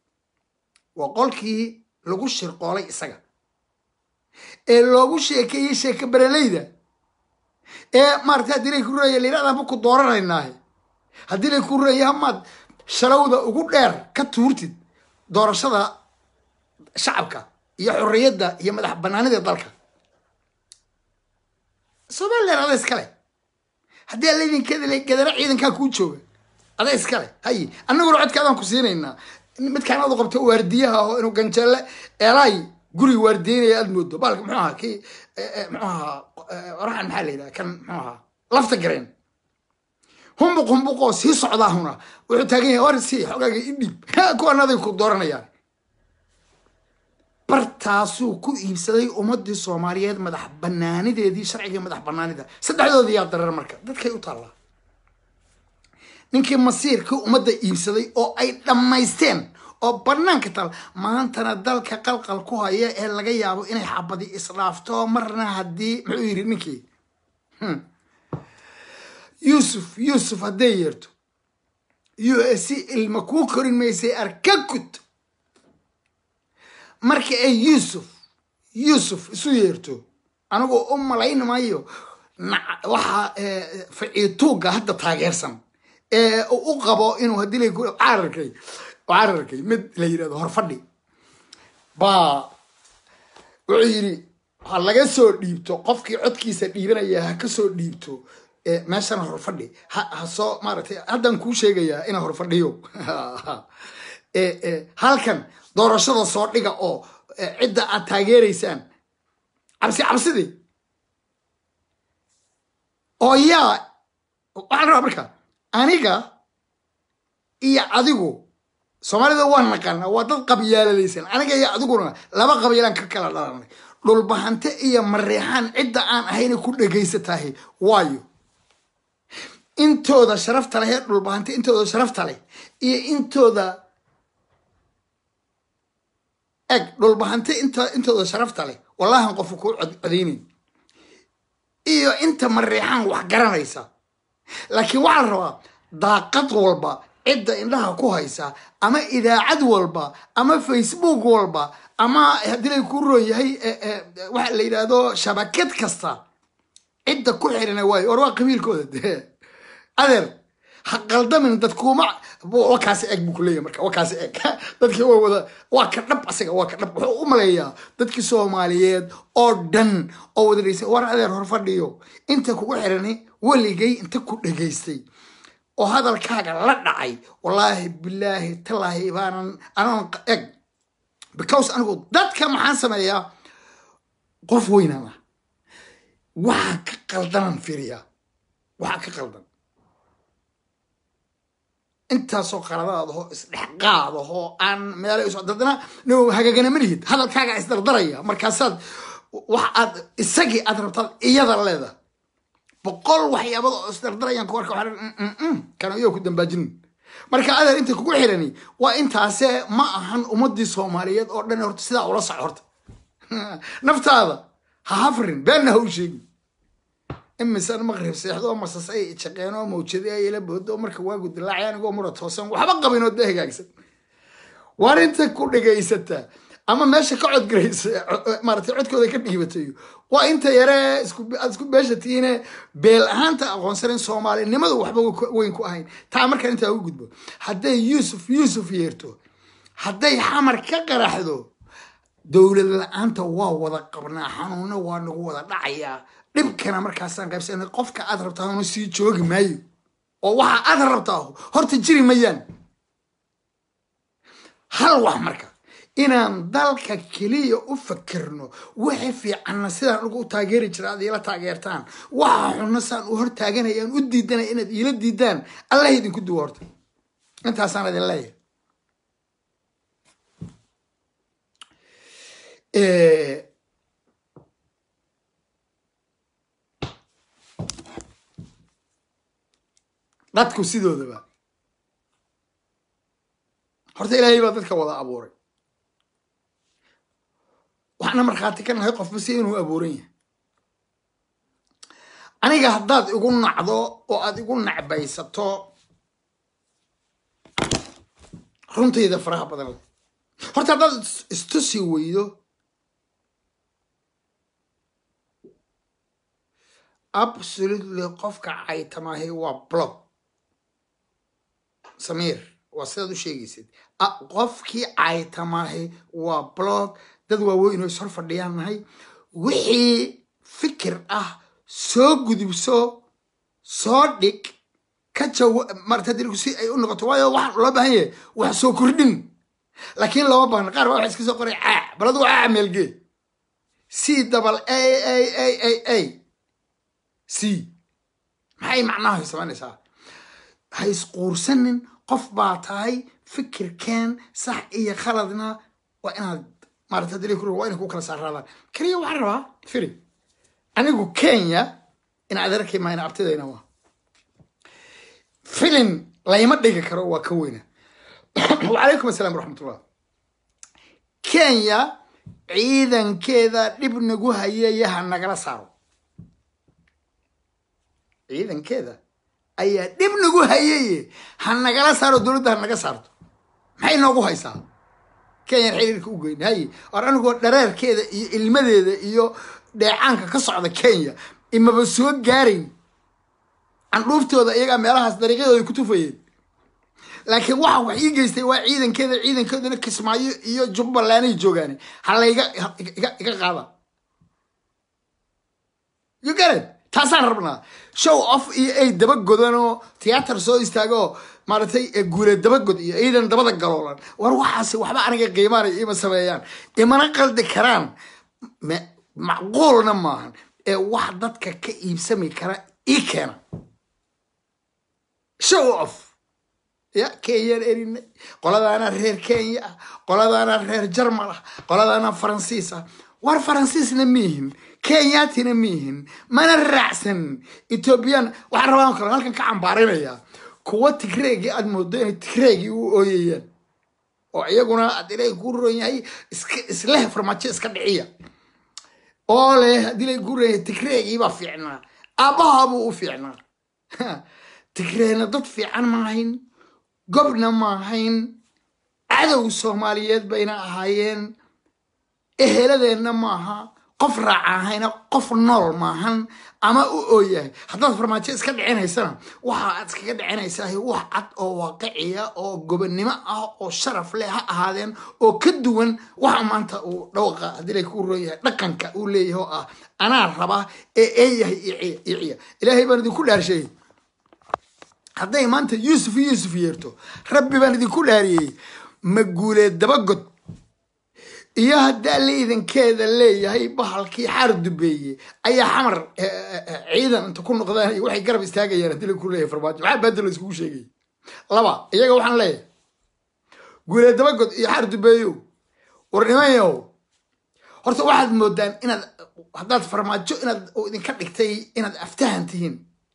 waa qolkii lagu shirqoolay isaga ee loogu sheekeeyey sheeke bereleyda ee maarata haddii lay ku ruraya layidhahdaanba ku dooranaynaahe haddii lay ku ruraya hamaad shalowda ugu dheer ka tuurtid doorashada shacabka iyo xorriyadda iyo madax banaanida dalka somalilan ada iskale haddii alaydinkeeda gadara ciidankaa kuu jooga ada iskale haye annaguna codkaadaan ku siinaynaa midkaan adu qabto waardiyaha oo inuu ganjeelle eelaay guriga waardiyeynaya aad moodo baalka muxuu ahaa kii muxuu ahaa oraxan maxaa la yidhaha kan muxuu ahaa lafta gareen humbuq humbuqoo sii socdaa huna wuxuu taagan yahay war sii xogaaga i dhiib kuwan aday ku dooranayaan bartaasuu ku iibsaday ummadii soomaaliyeed madax banaanideedii sharcigii madax banaanida saddexdoodii yaa dareer marka dadkay u taallaa ninkii masiirkii ummadda iibsaday oo ay dhammaysteen oo banaanka taal maantana dalka qalqal ku haya ee laga yaabo inay xabadi isdhaafto marna haddii muxuu yidhi ninkii yuusuf yuusuf hadday yeerto u s c ilma kuu korin maysay arka gud marka ay yuusuf yuusuf isu yeerto anigoo u malayn mayo waxaa faciituuga hadda taageersan ee u qabo inuu haddii la cararkay cararkay mid la yirahdo horfadhi baa wuxuu yidhi ha laga soo dhiibto qofkii codkiisa dhiibanaya ha ka soo dhiibto meeshana horfadhi ha soo maaratay haddaan kuu sheegayaa ina horfadhiyo halkan doorashada soo dhiga oo cidda aad taageeraysaan cabsi cabsidii oo yaa waxaan rabaa marka aniga iyo adigu soomaalida waa naqaana waa dad qabyaaladaysan aniga iyo adiguna laba qabyaalaan ka kala dhalanay dhulbahante iyo mareexaan cidda aan ahayna ku dhegaysatahay waayo intooda sharafta leh ee dhulbahante intooda sharafta leh iyo intooda eg dhulbahante intooda sharafta leh wallahan qofka kuu codaynayn iyo inta mareexaan wax garanaysa laakiin waxaa la rabaa daaqad walba cidda indhaha ku haysa ama idaacad walba ama facebook walba ama haddii lay ku roon yahay waxa la yidhaahdo shabakad kasta cidda ku xirina waayo war waa qabiilkooda de adeer ha qaldamin dadkuuma wakaasi eg buu kuleeyahy marka wakaasi eg dadkii waa wada waa ka dhab asaga waa ka dhab wuxuu u maleeyaa dadkii soomaaliyeed oo dhan oo wada dhegeysta war adeer hor fadhiyo inta kugu xirani weligay inta ku dhegaystay oo hadalkaaga la dhacay wallaahi bilaahi tallaahi baanan anan eg because anigu dadka maxaan sameeyaa qof weynana waxaa ka qaldanan fiiriyaa waxaa ka qaldan intaasoo qaladaadahoo isdhexqaadahoo aan meelo iso dadna no hagaagana ma lihid hadalkaaga isdardaraya markaasaad wax aad isagii aad rabtaad iyada leeda boqol waxyaabada oo isdardarayaan ku arka waxaa kana iyo ku dambaajinin marka adeer inta kugu xirani waa intaase ma ahan ummadii soomaaliyeed oo dhan horta sidaa ula soc horta naftaada ha hafrin beenna ha u sheegin imisan maqrib seexdo masas ay shaqeen oo mawjadi ay ila boodo marka waagu dilaacay anigoo mura toosan waxba qabin oo dee hagaagsan waar inta ku dhegaysataa ama meesha ka codgaraysa maaratay codkooda ka dhiibatay waa inta yare aad isku beesha tihiine beel ahaanta aqoonsanin soomaalinimadu waxba weyn ku ahayn taa markaan intaa ugu gudbo hadday yuusuf yuusuf yeerto hadday xamar ka qaraxdo dowlad la-aanta waa wada qabnaa xanuunna waa nagu wada dhacayaa dhibkana markaasaan qaybsana qofka aad rabtaa sii joogi maayo oo waxa aad rabtaa horta jiri mayaan hal wax marka inaan dalka keliya u fakirno wixii fiicanna sidaan ugu taageeri jira aad iila taageertaan waxa xunna saan u hor taaganayaan u diidanaya inaad iila diidaan allah idinku duwo horta intaasaan idin leeyahay dadku sidoodaba horta ilaahay baa dadka wada abuuray waxaana markhaati ka nahay qofba si inuu abuuran yahay aniga haddaad igu nacdo oo aad igu nacbaysato runtayda faraha badan leh horta haddaad istusi weydo absolutely qofka caytamaahi waa blog samiir waa sidaad u sheegaysid qofkii caytamaahi waa blog dad waaweyn oo ishor fadhiyaan nahay wixii fikir ah soo gudubso soo dhig ka jawa marta dirigu si ay u noqoto waayo waxaan loo baahan yahay wax soo kordhin laakiin looma baahna qaar baa waxa iska soo qoray caa bal adigu caa meelgee c dabal a a a a a c maxay macnaha samaynaysaa ha isquursanin qof baa tahay fikirkeen sax iyo khaladna waa inaad maarata dili waa inay ku kala saaraadaan keliya waxaan rabaa firi anigu kenya in adeerkay mayna abtidayna waa filin layma dhigi karo waa ka weyna wacalaykum asalaam waraxmatullah kenya ciidankeeda dhib nagu hayayaha nagala saaro ciidankeeda ayaa dhib nagu hayaye ha nagala saaro dowladda ha naga saarto maxay noogu haysaa kenyan xiriirka u geyn haye or anigoo dhareerkeeda iyo ilmadeeda iyo dheecaanka ka socda kenya imaba soo gaarayn candhuuftooda iyagaa meelahaas dariiqyadooda ku tufayeen laakiin waxa wax ii geystay waa ciidankeeda ciidankeeduna kismaayo iyo jubbalanday joogaane halayga iga iga qaada you get it taasaan rabnaa show off iyo ay daba godanoo tiyaatar soo istaagoo maaragtay guule dabagod iyo ciidan dabada galoolan war waxaasi waxba aniga qiimaanay ima sameeyaan imana qaldi karaan macquulna maahan ee wax dadka ka iibsami kara ii keena show off ya kenyaan erinay qoladaana reer kenya ah qoladaana reer jarmal ah qoladaana faransiis ah war faransiisna miihin kenyaatina miihin mana raacsan ethoobiyan waxaan rabaan kale halkan ka cambaarinaya kuwa tigreegii aad moodo inay tigreegii u ooyayaan oo iyaguna ad ilay ku ron yahay isleh farmaajo iska dhiciya oo leh haddii lay ku ron yahay tigreegii baa fiicnaa aabbahaabuu u fiicnaa tigreena dad fiican maahayn gobna maahayn cadow soomaaliyeed bayna ahaayeen eheladeenna maaha qof raaca ahayna qof nool maahan ama u ooyahay haddaad farmaajo iska dhicinaysana waxa aad iskaga dhicinaysaa wax cad oo waaqiciya oo gobonnimo ah oo sharaf leh ha ahaadeen oo ka duwan waxa maanta uu dhawqa haddii lay ku roon yahay dhaqanka uu leeyahay oo ah anaa rabaa ee eeyahay iciya ilaahay baan idinku dhaarsheeyey hadday maanta yuusuf yuusuf yeerto rabbi baan idinku dhaariyey ma guuleed dabagod iyo haddaa laydankeeda leeyahay bahalkii xaar dubeeye ayaa xamar ciidan inta ku noqdaan iyo waxay garab istaagayaan haddii laku leeyahay farmaajo maxaa baadda la iskugu sheegay laba iyaga waxaan leeyahay guuleed dabagod iyo xaar dubeeyo war nimanyow horta waxaad moodaan inaad haddaad farmaajo inaad idinka dhigtay inaad aftahan tihiin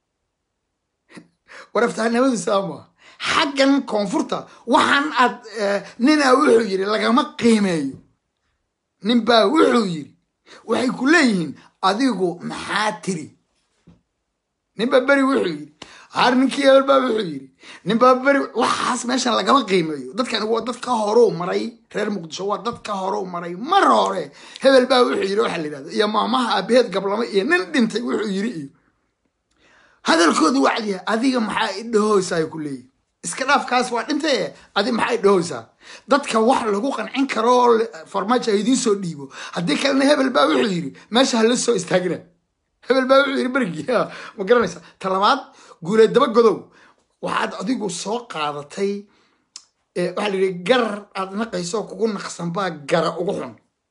war aftahanimadu saama xaggan koonfurta waxaan aad ninaa wuxuu yidhi lagama qiimeeyo ninbaa wuxuu yidhi waxay ku leeyihiin adigu maxaa tiri ninbaa beri wuxuu yidhi har ninkii hebel baa wuxuu yidhi ninbaa beri waxaas meeshan lagama qiimeeyo dadkani waa dad ka horuu maray reer muqdisho waa dad ka horuu maray mar hore hebel baa wuxuu yidhi waxaa la yidhahda iyo maamaha aabaheed gablamo iyo nin dhintay wuxuu yidhi iyo hadalkooda wacdiya adiga maxaa idhahoysaa ay ku leeyihin iska dhaafkaas waa dhintay adi maxaa idhahoysaa dadka wax lagu qancin karo oo farmaajo ha idiin soo dhiibo haddii kalena hebel baa wuxuu yidhi meesha hala soo istaagina hebel baa wuxuu yidhi berigii ma garanaysa talabaad guuleed dabagodow waxaad adigu soo qaadatay waxaa la yidhi garar aad naqayso kugu naqsan baa gara ugu xun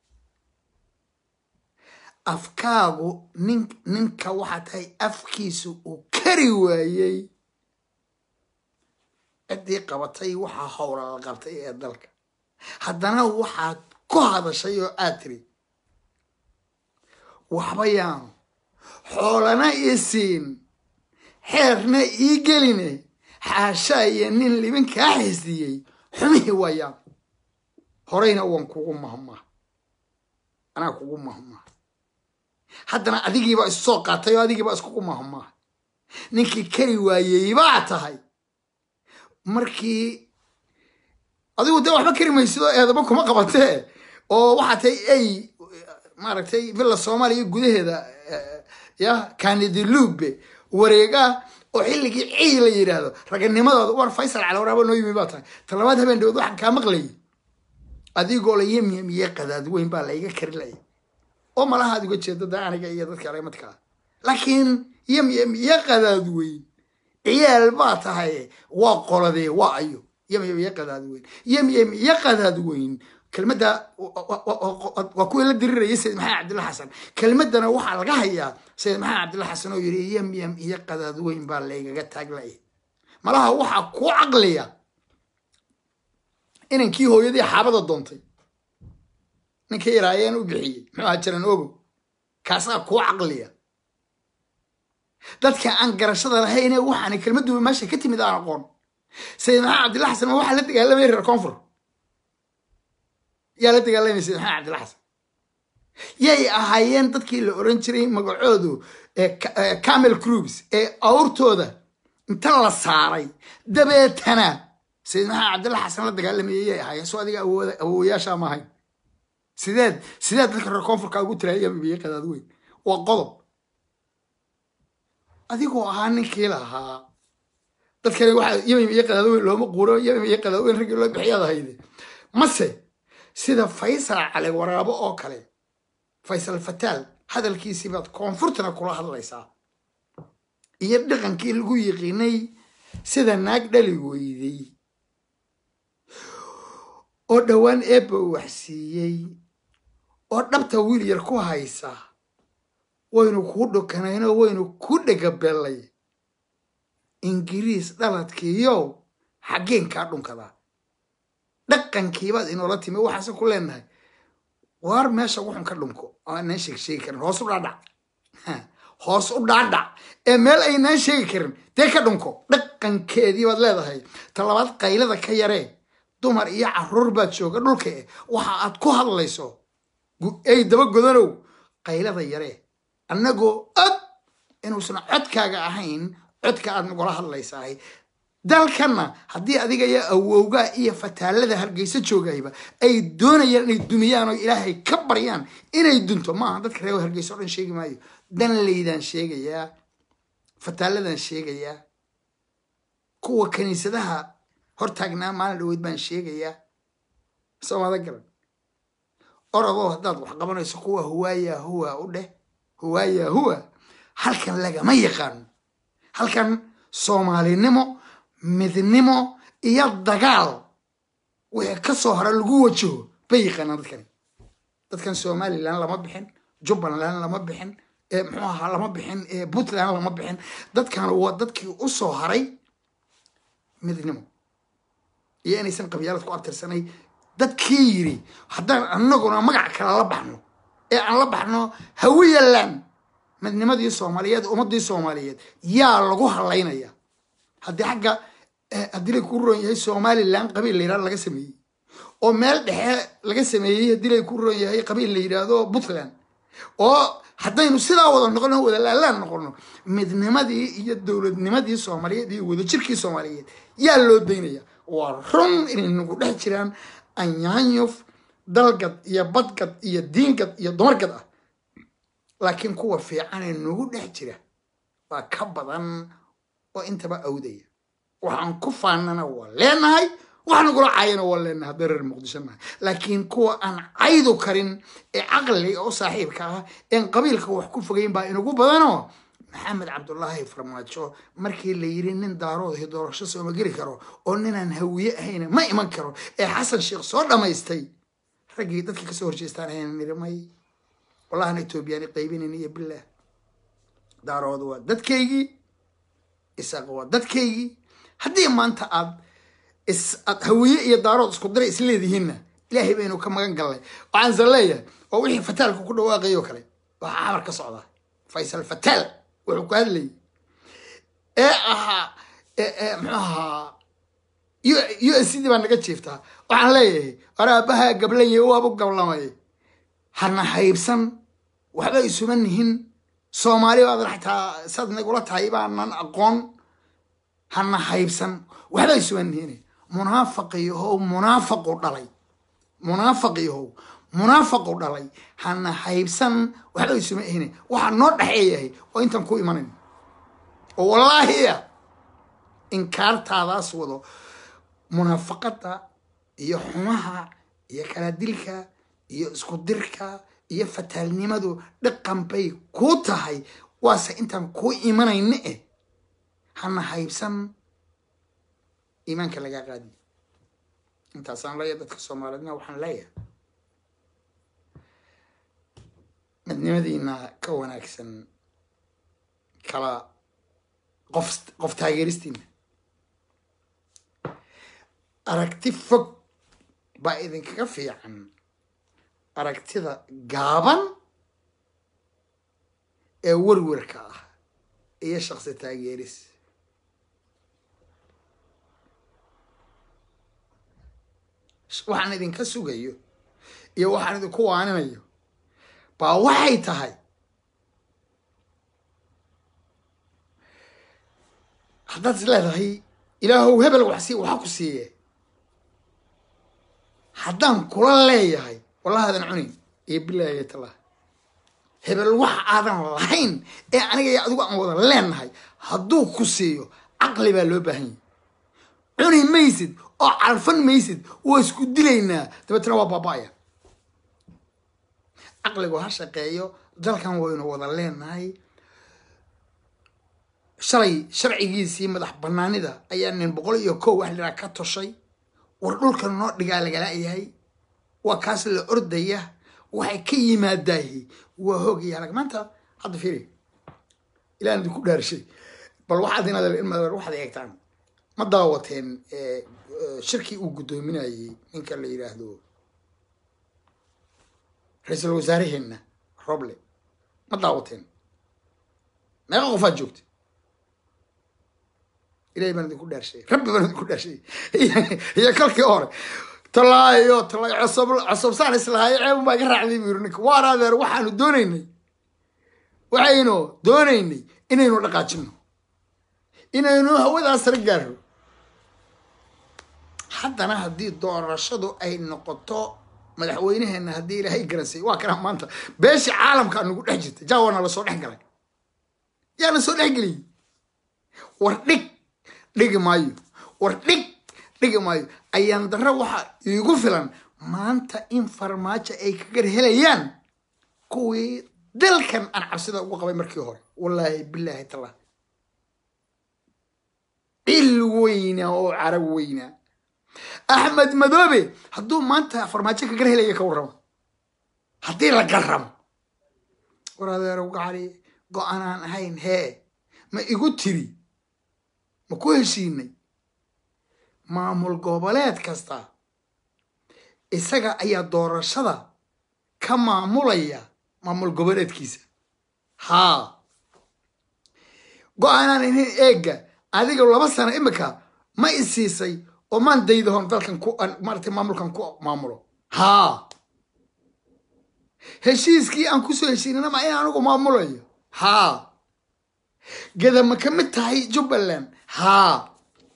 afkaagu nin ninka waxaa tahay afkiisu uu kari waayey ciddii qabatay waxaa howla la qabtay ee dalka haddana waxaad ku hadashay oo aad tiri waxba yaanu xoolana ii siin xeerna ii geline xaashaa iyo nin libin kaa xisdiyey xumihii waayaan horeyna waan kugu mahmaa anaa kugu mahmaa haddana adigiibaa isu soo qaatay oo adigiibaa iskugu mahmaa ninkii kari waayey baa tahay markii adigu dee waxba kari maysido eedaba kuma qabatee oo waxaa tahay ay maaragtay villa soomaaliya gudaheeda ya kanidilube wareega oo xilligii ciy la yidhaahdo raganimadooda war faysal calawraaba noo yimi baa tahay talabaad habeen dhawood waxaan kaa maqlayay adigoo la yemyem iyo qadaad weyn baa layga kari laya oo malaha aad uga jeedo da aniga iyo dadka alemadkaa laakiin yemyem iyo qadaad weyn ciyaal baa tahay waa qoladee waa ayo yemyem iyo qadaad weyn yemyem iyo qadaad weyn kelmadda waa kuwii la dirirayay sayid maxamed cabdilla xasan kelmaddana waxaa laga hayaa sayid maxamed cabdilla xasan oo yidhi yemyem iyo qadaad weyn baa laygaga taaglaya malaha waxaa kuu caqliya inankii hooyadii xaabada doontay ninkii iraayeen u bixiyey muxuu ahaa jaran ogo kaasaa kuu caqliya dadka aan garashada lahayne waxaana kelmadduba meesha ka timid aan aqoon sayid maxamed cabdilla xasan ma waxaa la dagaalamaya reer koonfur yaa la dagaalamaya sayid maxamed cabdilla xasan yay ahaayeen dadkii la oran jiray magacoodu camel cruibs ee awrtooda inta la saaray dabeetana sayid maxamed cabdilla xasan la dagaalamayay yay ahaayeen soo adiga awooyaasha ma ahayn sideed sideed dadka reer koonfurka ugu tiraaya yamibiye qadaad weyn waa qodob adigoo ahaa ninkii lahaa dadkani waxa yamim iyo qadaad weyn looma quuro yamim iyo qadaad weyn raggii loo bixiyaad ahayde mase sida faysal cali waraabo oo kale faysal fataal hadalkiisii baad koonfurtana kula hadlaysaa iyo dhaqankii lagu yiqiinay sida naag dhali weyday oo dhowaan eebba wax siiyey oo dhabta wiil yar ku haysa waynu kuu dhokanaynoo waynu ku dhegabellay ingiriis dhaladkiiyow xaggeen kaa dhunkadaa dhaqankiibaad inoola timi waxaase ku leenahay waar meesha wuxun ka dhunko aanaan sheeg sheegi karin hoos u dhaadhac hoos u dhaadhac ee meel aynaan sheegi karin dee ka dhunko dhaqankeedii baad leedahay talabaad qaylada ka yaree dumar iyo caruur baad jooga dhulka eh waxa aad ku hadlayso ey daba godanow qaylada yaree annagoo og inuusan codkaaga ahayn codka aad nagula hadlaysahay dalkanna haddii adiga iyo awowgaa iyo fataalada hargeysa joogayba ay doonayaan inay dumiyaan oo ilaahay ka baryaan inay dunto maaha dadka reer hargeysa o dhan sheegi maayo danlaydaan sheegayaa fataaladan sheegayaa kuwa kiniisadaha hortaagnaa maalin dhaweyd baan sheegayaa soomada garan orodoo haddaad wax qabanayso kuwa huwaaya huwa u dheh huwaaya huwa halkan lagama yaqaano halkan soomaalinimo midnimo iyo dagaal wixii ka soo hora lagu wajaho bay yaqaanaan dadkani dadkan somalilan lama bixin jubbaland lama bixin muxuu ahaa lama bixin puntland lama bixin dadkan waa dadkii u soo haray midnimo iyo inaysan qabyaalad ku abtirsanay dadkii yiri haddaan anaguna magac kale la baxno ee aan la baxno hawiyaland midnimadii soomaaliyeed ummadii soomaaliyeed yaa lagu halaynaya haddii xagga haddii lay ku roon yahay somalilan qabiil la yidhahdo laga sameeyey oo meel dhexe laga sameeyey haddii lay ku roon yahay qabiil la yidhaahdo puntland oo haddaynu sidaa wada noqono wada laalaan noqono midnimadii iyo dowladnimadii soomaaliyeed iyo wadajirkii soomaaliyeed yaa loo daynaya waa run inay nagu dhex jiraan anyaanyuf dalgad iyo badgad iyo diingad iyo dumargad ah laakiin kuwa fiicanee nagu dhex jira waa ka badan oo intaba awdaya waxaan ku faanana waa leenahay wax nagula caayana waa leenahay haddii reer muqdisho nahay laakiin kuwa aan caydu karin ee caqliga oo saaxiibka ah een qabiilka wax ku fogeyn baa inagu badanoo maxamed cabdulaahi farmaajo markii la yiri nin daaroodhi doorasho sooma geli karo oo ninaan hawiye ahayna ma iman karo ee xasan sheekh soo dhammaystay raggii dadkii kasoo horjeestaan ahayna niri may wallahana etoobiyaani qaybinayn iyo bilaah daarood waa dadkaygii isaaq waa dadkaygii haddii maanta aad aad hawiye iyo daarood isku dira isleedihiinna ilaahay baynu ka magan gallay waxaanse leeyahay oo wixii fataalka ku dhawaaqay oo kale waxaa xamar ka socda faysal fataal wuxuu ku hadlayay ee ahaa muxuu ahaa u s c d baa naga jiiftaa waxaan leeyahay waraabaha gablanya waabu gablamay hana haybsan waxba isuma nihin soomaali baadan xataa saad nagula tahay baanan aqoon hana haybsan waxba isuma nihin munaafaqiyahow munaafaqu dhalay munaafaqiyahow munaafaqu dhalay hana haybsan waxba isuma ihine waxaa noo dhexeeyahay oo intaan ku imanayn oo wallaahiya inkaartaadaas wado munaafaqada iyo xumaha iyo kala dilka iyo isku dirka iyo fataalnimadu dhaqan bay kuu tahay waase intaan kuu imanayna eh hana haybsan iimaanka lagaa qaadi intaasaan leeyahay dadka soomaaliyeedna waxaan leeyahay midnimadiina ka wanaagsan kala qof qof taageeristiina aragti fog baa idinkaga fiican aragtida gaaban ee werwerka ah iyo shaqsi taageeris waxaan idinka sugayo iyo waxaan idinku waaninayo baa waxay tahay haddaad is leedahay ilaahow hebel waxsi waxa ku siiye haddaan kula leeyahay wallahi aadan cunin iyo bilaahi tallah hebel wax aadan lahayn ee aniga iyo adigu aan wada leenahay hadduu ku siiyo caqli baa loo baahan yahy cuni maysid oo calfan maysid waa isku dilaynaa dabeetna waa baaba-aya caqligu ha shaqeeyo dalkan waynu wada leenahay shalay sharcigiisii madax banaanida ayaa nin boqol iyo kow wax liraa ka toshay war dhulkan noo dhigaa lagala-yahay waa kaas la ordaya waxay ka yimaadaahi waa hoogaya halag maanta hadda fiiri ilaan idinku dhaarshay bal waxaad inaad waxaad eegtaan ma daawateen shirkii uu guddoominayey ninka la yidhaahdo ra-iisul wasaaraheenna roble ma daawateen meeqa qofaad joogta ilahay baan idinku dhaarshay rabbi baan idinku dhaarshay iyo kalkii hore talaayo talaayo cosob cosobsaan islahayo ceebun baa iga raacday buu yiri ninka waan adeer waxaanu doonaynay waxaynu doonaynay inaynu dhaqaajino inaynu hawadaas sare gaarno haddana haddii doorashadu ay noqoto madaxweyneheena haddii ilaahay garansay waa kana maanta beeshii caalamkaa nagu dhex jirta jaawana lasoo dhex galay yaa lasoo dhex geliyey war dhig dhigi maayo war dhig dhigi maayo ayaan darro waxa iigu filan maanta in farmaajo ay ka gar helayaan kuwii dalkan aan cabsida ugu qabay markii hore wallaahi bilaahi tallah il weyna oo carab weyna axmed madoobe hadduu maanta farmaajo ka gar helaya ka warramo haddii la garramo war adeerow gacali go-aanaan ahayn hee ma igu tiri ma ku heshiinay maamul goboleed kasta isaga ayaa doorashada ka maamulaya maamul goboleedkiisa haa go-aanaan ahayn eega adiga laba sano imika ma isiisay oo maan daydahon dalkan ku maarata maamulkan ku maamulo haa heshiiskii aan kusoo heshiinana ma in anigu maamulayo haa geda ma ka mid tahay jubbaland haa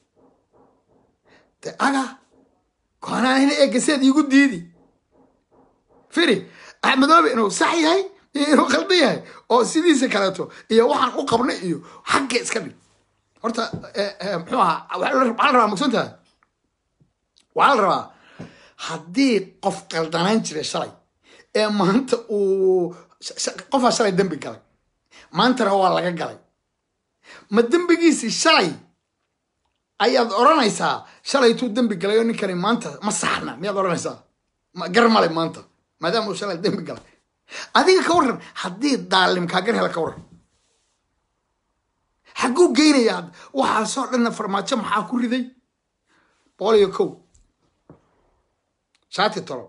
de aga koonaan eega seed iigu diidi firi axmedoobe inuu sax yahay iyo inuu khaldan yahay oo sidiisa kaleeto iyo waxaan u qabnay iyo xagga iska dhig horta muxuu ahaa waxaa la rabaa mugsan tahay waxaa la rabaa haddii qof qaldanaan jiray shalay ee maanta uu qofaa shalay dembi galay maantana waa laga galay ma dembigiisii shalay ayaad odhanaysaa shalaytuu dembi galay oo ninkani maanta ma saxna miyaad odhanaysaa gar male maanta maadaama uu shalay dembi galay adiga ka warran haddii daalim kaa gar hela ka warran xagguu geynaya hadda waxaasoo dhanna farmaajo maxaa ku riday boqol iyo kow shaati tolo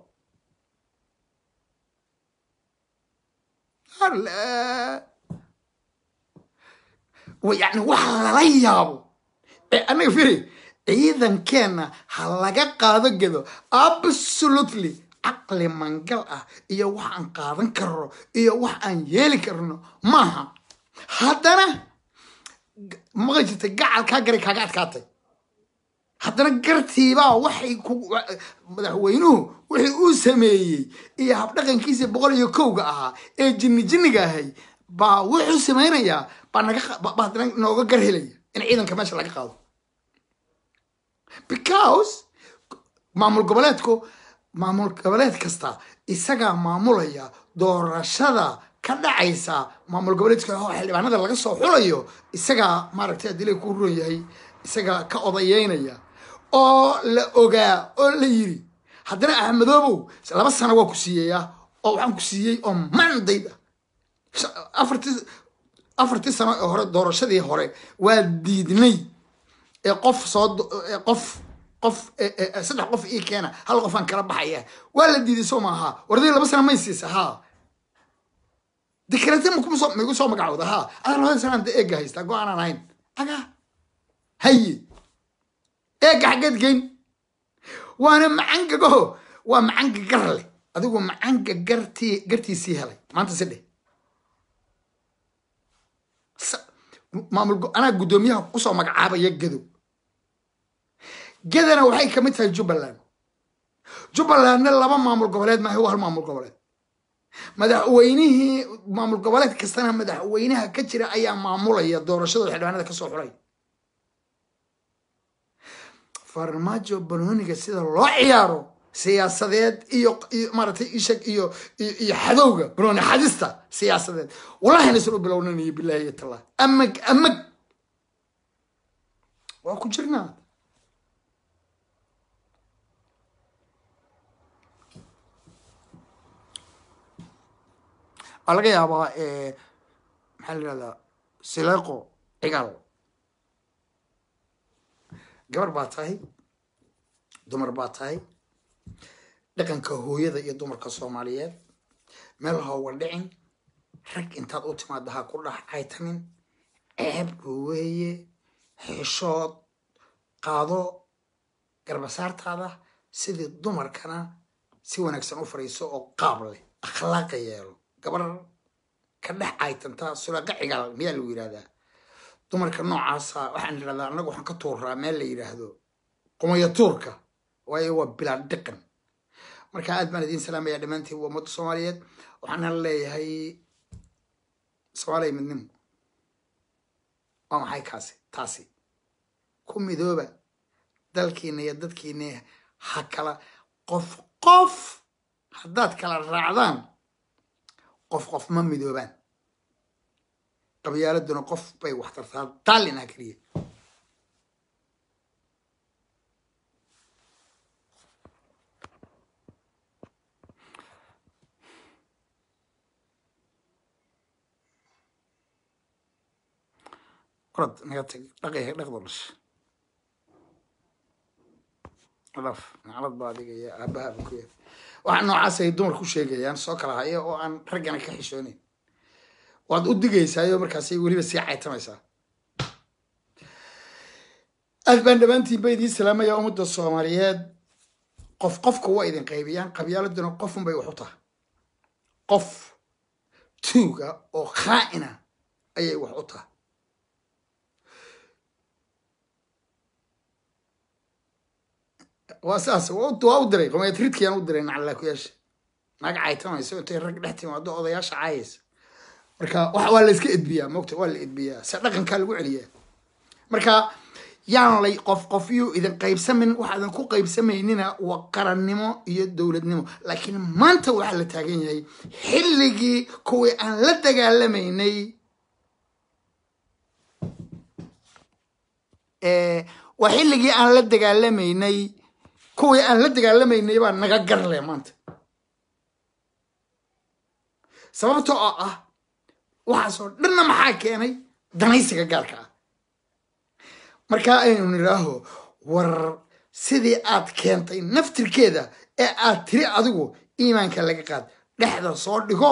yani waxa lala yaabo ee annaga firi ciidankeenna ha laga qaado gedo absolutely caqli mangal ah iyo wax aan qaadan karno iyo wax aan yeeli karno maaha haddana maqan jirta gacal kaa garay kaaga adkaatay haddana gartiibaa waxay ku madaxweynuhu wixii uu sameeyey iyo habdhaqankiisa boqol iyo kowga ahaa ee jinni jinniga ahay baa wuxuu samaynayaa baa naga baa haddana nooga gar helaya in ciidanka meesha laga qaado because maamul goboleedku maamul goboleed kasta isagaa maamulaya doorashada ka dhacaysa maamul goboleedka oo xildhibaanada laga soo xulayo isagaa maaragtay adilay ku ruron yahay isagaa ka odayeynaya oo la ogaa oo la yiri haddana axmedoobow laba sano waa ku siiyeyaa oo waxaan ku siiyey oo mandayd ah afartii afartii sano ee hore doorashadii hore waa diidnay ee qof soo qof qof saddex qof ii keena hal qofaan kala baxaya waa la diiday soo maaha wardii laba sano may siisa haa dikrete maigu soo magacooda haa adaa labada sanaan de eega haystaa go-aanaan ahayn aga haye eega xaggeed geyn waana macangago waa macanga gar leh adigu macanka gartii gartiisii helay maanta si dheh maamul anaa guddoomiyaha usoo magacaabaya gadow gadana waxay kamid tahay jubbaland jubbalandna laba maamul goboleed maaha waa hal maamul goboleed madaxweynihii maamul goboleed kastana madaxweynaha ka jira ayaa maamulaya doorashada xildhibaanada kasoo xulay farmaajo banooniga sida loo ciyaaro siyaasadeed iyo iyo maaratay ishag iyo iyo xadowga banooni xadista siyaasadeed wallahi nasan u bilownanayo bilahi iyo tallah amag amag waa ku jirnaa waa laga yaabaa maxaa la yihahdaa sileeqo cigaal gabar baa tahay dumar baa tahay dhaqanka hooyada iyo dumarka soomaaliyeed meel hooga dhicin rag intaad u timaada ha ku dhax caytamin ceeb weeye xishood qaado garbasaartaada sidii dumarkana si wanaagsan u fariiso oo qaab leh akhlaaqa yeelo gabar ka dhex caytantaa sulaqa cigaal miyaa lagu yidhahdaa dumarka noocaasa waxaan idhahdaa annaga waxaan ka tuuraa meel la yidhaahdo qumaya tuurka waayo waa bilaa dhiqan marka aad baan idiin salaamaya dhammaantiin waa ummadda soomaaliyeed waxaana leeyahay soomaaliya midnimo waa maxay kaasi taasi ku midooba dalkiina iyo dadkiina ha kala qof qof haddaad kala raacdaan qof qof ma midoobaan qabyaaladuna qof bay wax tartaa daalin ah keliya orad naga tag dhaqi dhaqdo dhash dhaf naclad baa adiga iyo aabahaba ku yahay waxaa noocaas ay dumar ku sheegayaan soo kala haya oo aan raggana ka xishoonayn waad u digaysaayo markaasay weliba sii caytamaysaa aad baan dhammaantiin ba idiin salaamaya ummadda soomaaliyeed qof qofka waa idin qaybiyaan qabyaaladuna qofun bay wax u tahay qof tuuga oo khaa'ina ayay wax u tahay waa saas waa u diray qomeed ridkiyaan u diray nacalaakuyaasha naag caytamayso intay rag dhex timaado odayaasha caayaysa marka waa la iska edbiyaa mogta waa la edbiyaa se dhaqankaa lagu celiyaa marka yaan lay qof qof yuu idin qaybsamin waxaadan ku qaybsamaynina waa qarannimo iyo dowladnimo laakiin maanta waxaa la taagan yahay xilligii kuwii aan la dagaalamaynay waa xilligii aan la dagaalamaynay kuwii aan la dagaalamaynay baa naga garle maanta sababtoo oo ah waxaasoo dhanna maxaa keenay danaysiga gaarka ah markaa aynu nidhaaho war sidii aad keentay naftirkeeda ee aad tiri adigu iimaanka laga qaad dhexda soo dhigo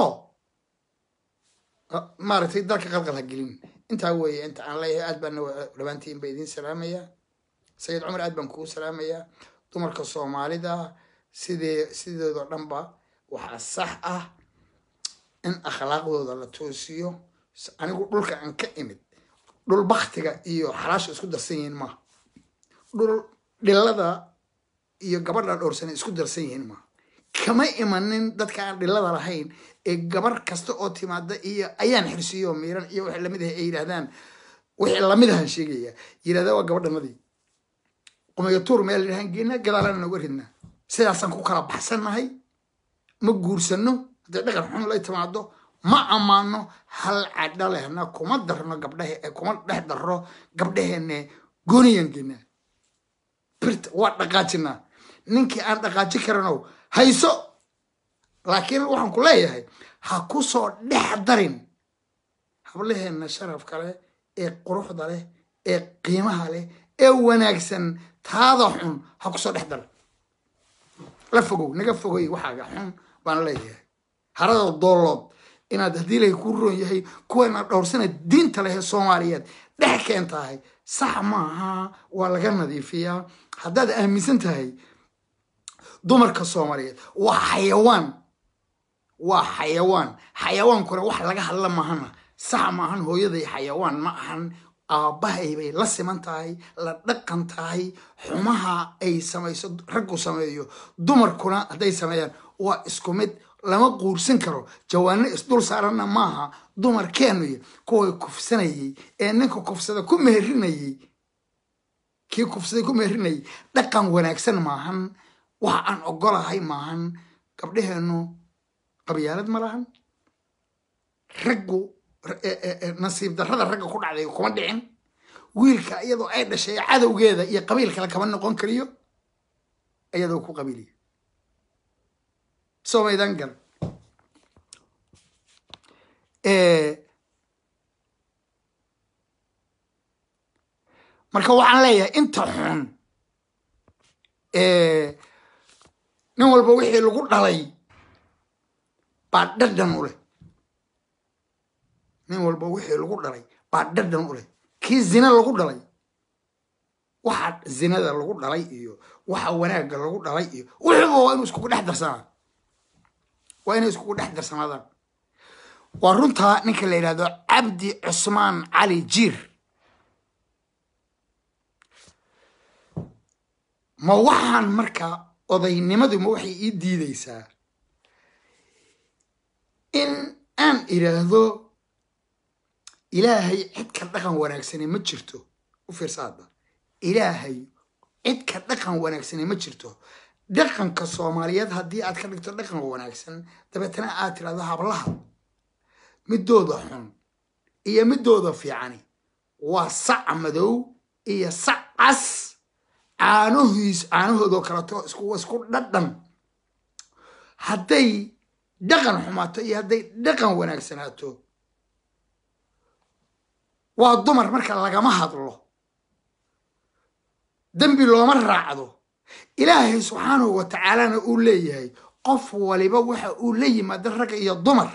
maaragtay dalka qalqal ha gelin intaa weeye inta aan leeyahay aad baan dhammaantiin ba idiin salaamayaa sayid cumar aad baan kugu salaamayaa dumarka soomaalida sidee sideedoo dhanba waxaa sax ah in akhlaaqdooda la toosiyo anigu dhulka aan ka imid dhul baktiga iyo xalaasha isku darsan yihiin maaha dhul dhilada iyo gabadha dhowrsana isku darsan yihiin maaha kama imanin dadka aan dhilada lahayn ee gabar kasta oo timaada iyo ayaan xirsiyo miiran iyo wixii lamid ah ay yidhahdaan wixii lamid ahan sheegaya yidhahdaa waa gabadhanadii qumayo tuur meel yidhahaan geena gadaalana nooga ridnaa sidaasaan ku kala baxsannahay ma guursano hadday dhaqan xun lay timaado ma ammaano hal cadha lehna kuma darno gabdhahe kuma dhex darro gabdhaheenne gooniyaan geenaa birta waa dhaqaajinaa ninkii aan dhaqaaji karanow hayso laakiin waxaan ku leeyahay ha ku soo dhex darin hablaheenna sharafka leh ee quruxda leh ee qiimaha leh ee wanaagsan taada xun ha ku soo dhex dar la fogow naga fogoy waxaaga xun baan leeyahay harada doolood inaad haddii lay ku roon yahay kuwana dhowrsana diinta leh ee soomaaliyeed dhex keen tahay sax maaha waa laga nadiifiyaa haddaad aaminsan tahay dumarka soomaaliyeed waa xayawaan waa xayawaan xayawaankuna wax laga hadla maahana sax maahan hooyaday xayawaan ma ahan aabbahay bay la siman tahay la dhaqan tahay xumaha ay samayso raggu sameeyo dumarkuna hadday sameeyaan waa isku mid lama quursan karo jawaano isdul saaranna maaha dumarkeennuy kuway kufsanayay ee ninka kufsada ku meherinayay kii kufsaday ku meherinayay dhaqan wanaagsan maahan waxa aan ogolahay maahan gabdhaheennu qabyaalad ma lahan raggu nasiib darrada ragga ku dhacday kuma dhicin wiilka iyadoo ay dhashay cadowgeeda iyo qabiil kale kama noqon kariyo iyadoo ku qabiiliya somaydan gal marka waxaan leeyahay inta xun nin walba wixii lagu dhalay baa dhadhan u leh nin walba wixii lagu dhalay baa dhadhan u leh kii zina lagu dhalay waxa zinada lagu dhalay iyo waxa wanaagga lagu dhalay iyo wuxuuba waa inuu iskugu dhex darsanaa waa inay iskugu dhex darsanaadaan waa runtaa ninka la yidhahdo cabdi cusmaan cali jiir ma waxaan marka odaynimadu ma waxay ii diidaysaa in aan idhaahdo ilaahay cid ka dhaqan wanaagsane ma jirto u fiirsa hadda ilaahay cid ka dhaqan wanaagsane ma jirto dhaqanka soomaaliyeed haddii aad ka dhigto dhaqan wanaagsan dabeetana aad tirahdo hablaha midooda xun iyo midooda fiicani waa sac madow iyo sac cas caanahiis caanahoodoo kaleto isku isku dhadhan hadday dhaqan xumaato iyo hadday dhaqan wanaagsanaato waa dumar marka lagama hadlo dembi looma raacdo ilaahay subxaanahu wa tacaalana uu leeyahay qof waliba waxa uu la yimaada ragga iyo dumar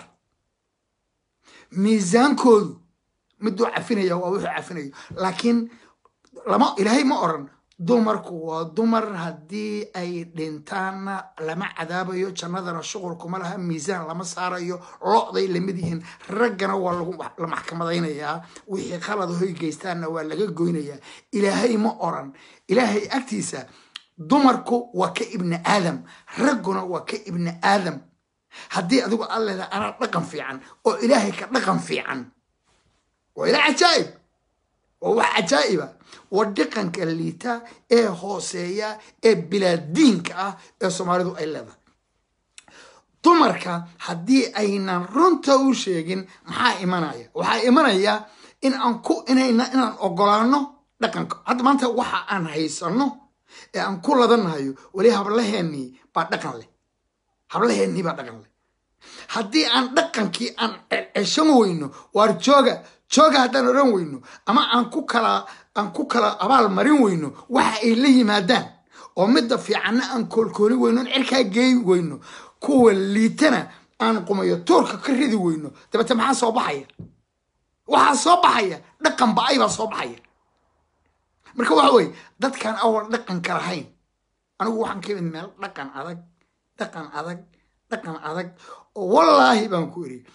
miisaankoodu miduu cafinaya waa wuxuu cafinayo laakiin lama ilaahay ma oran dumarku waa dumar haddii ay dhintaanna lama cadaabayo jannadana shuqulkuma laha miisaan lama saarayo lo-day lamid yihiin raggana waa la maxkamadaynayaa wixii qalada hoy geystaanna waa laga goynayaa ilaahay ma oran ilaahay agtiisa dumarku waa ka ibni aadam ragguna waa ka ibni aadam haddii adigu aad leedahay anaa dhaqan fiican oo ilaahay ka dhaqan fiican waa ilaa cajaa'ib waa wax cajaa'iba waa dhaqanka liita ee hooseeya ee bilaadiinka ah ee soomaalidu ay leedahay dumarka haddii aynan runta u sheegin maxaa imanaya waxaa imanaya in aan ku inayna inaan ogolaano dhaqanka hadda maanta waxa aan haysano ee aan ku ladanahayo weli hablaheennii baa dhaqan leh hablaheennii baa dhaqan leh haddii aan dhaqankii aan ceshan weyno waar jooga jooga haddaan odhan weyno ama aan ku kala aan ku kala abaal marin weyno waxa ay la yimaadaan oo midda fiicanna aan koolkooli weyno on cirkaa geey weyno kuwa liitana aan qumayo tuurka ka ridi weyno dabeete maxaa soo baxaya waxaa soo baxaya dhaqan ba-ay baa soo baxaya marka waxa weye dadkaan awal dhaqanka lahayn anigu waxaan ka imid meel dhaqan adag dhaqan adag dhaqan adag oo wallaahi baan ku iri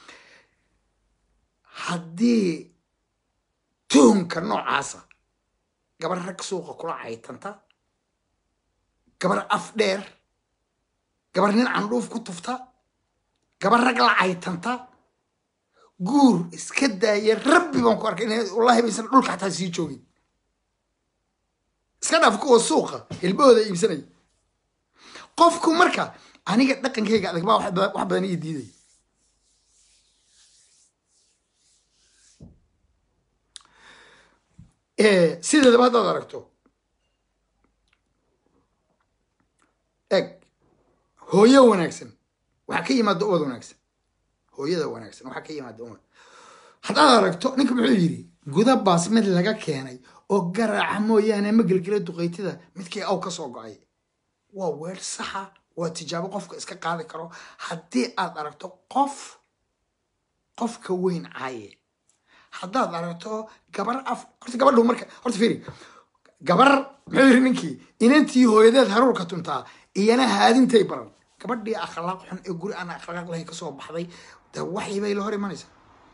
haddii tuhumka noocaasa gabar rag suuqa kula caytanta gabar af dheer gabar nin candhuuf ku tufta gabar rag la caytanta guur iska daaya rabbi baan ku arkay in wallahi baysan dhulka xataa sii joogin iska dhaaf kuwa suuqa hilbahooda iibsanaya qofku marka aniga dhaqankayga adag baa wax badan ii diidaya sideedaba haddaad aragto eg hooyo wanaagsan waxaa ka yimaada ubad wanaagsan hooyada wanaagsan waxaa ka yimaada umad haddaad aragto ninka muxuu yidhi guda baas mid laga keenay oo garaaca mooyaane ma gelgela duqaytida midkii aw ka soo go-ay waa weer saxa waa tijaabo qofka iska qaadi karo haddii aad aragto qof qofka weyn caaye haddaad aragto gabar af horta gabadhu marka horta fiiri gabar muxuu yiri ninkii inantii hooyadeed haruurka tuntaa iyana haadintay baran gabadhii akhlaaq xun ee guri aan akhlaaq lahayn kasoo baxday de waxii bay la hor imanaysaa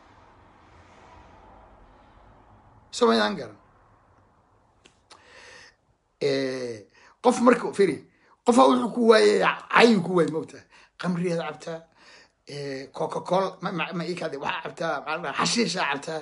somaydaan garan qof marka firi qofa wuxuu ku waayay cayu ku waay mogtaa qamriyaad cabtaa coca cola ma ikade waxaa cabtaa maxaa la xashiishaa cabtaa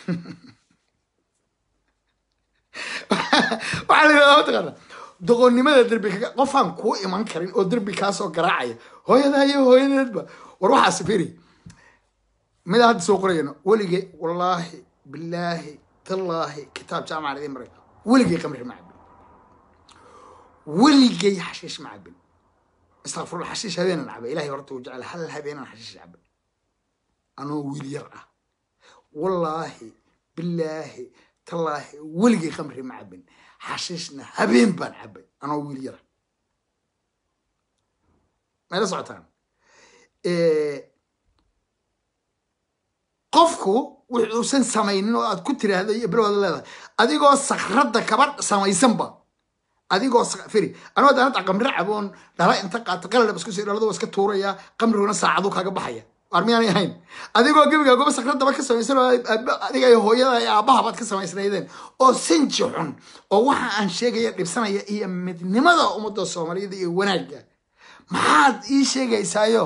waxaa la yidhahdaa mataqaana doqonnimada derbi kaga qofaan kuu iman karin oo derbi kaasoo garaacaya hooyadaa iyo hooyadeedba war waxaas firi mida hadda soo qorayano weligay wallaahi bilaahi tallaahi kitaab jaamacan idin maray weligay qamri ma cabin weligay xashiish ma cabin istakfirullah xashiish habeenan cabay ilahay horta uu jecel hal habeenan xashiish cabay anoo wiil yar ah wallaahi bilaahi tallaahi weligay qamri ma cabin xashiishna habeen baan cabay anoo wiil yara mayla socotaan qofku wuxuusan samaynin oo aad ku tiraahda iyo bilowda leedahay adigoo sakradda kaba samaysanba adigoo firi anoo daan hadda qamri caboon dhala inta qaata qaladhab isku sii dhalada waa iska tuuraya qamriguna saacaduu kaaga baxaya waar miyaanay ahayn adigoo gebigaa goba sakradaba ka samaysan oo adiga iyo hooyada iyo aabbaha baad ka samaysnaydeen oo sinji xun oo waxa aan sheegaya dhibsanaya iyo midnimada ummadda soomaaliyada iyo wanaagga maxaad ii sheegaysaayo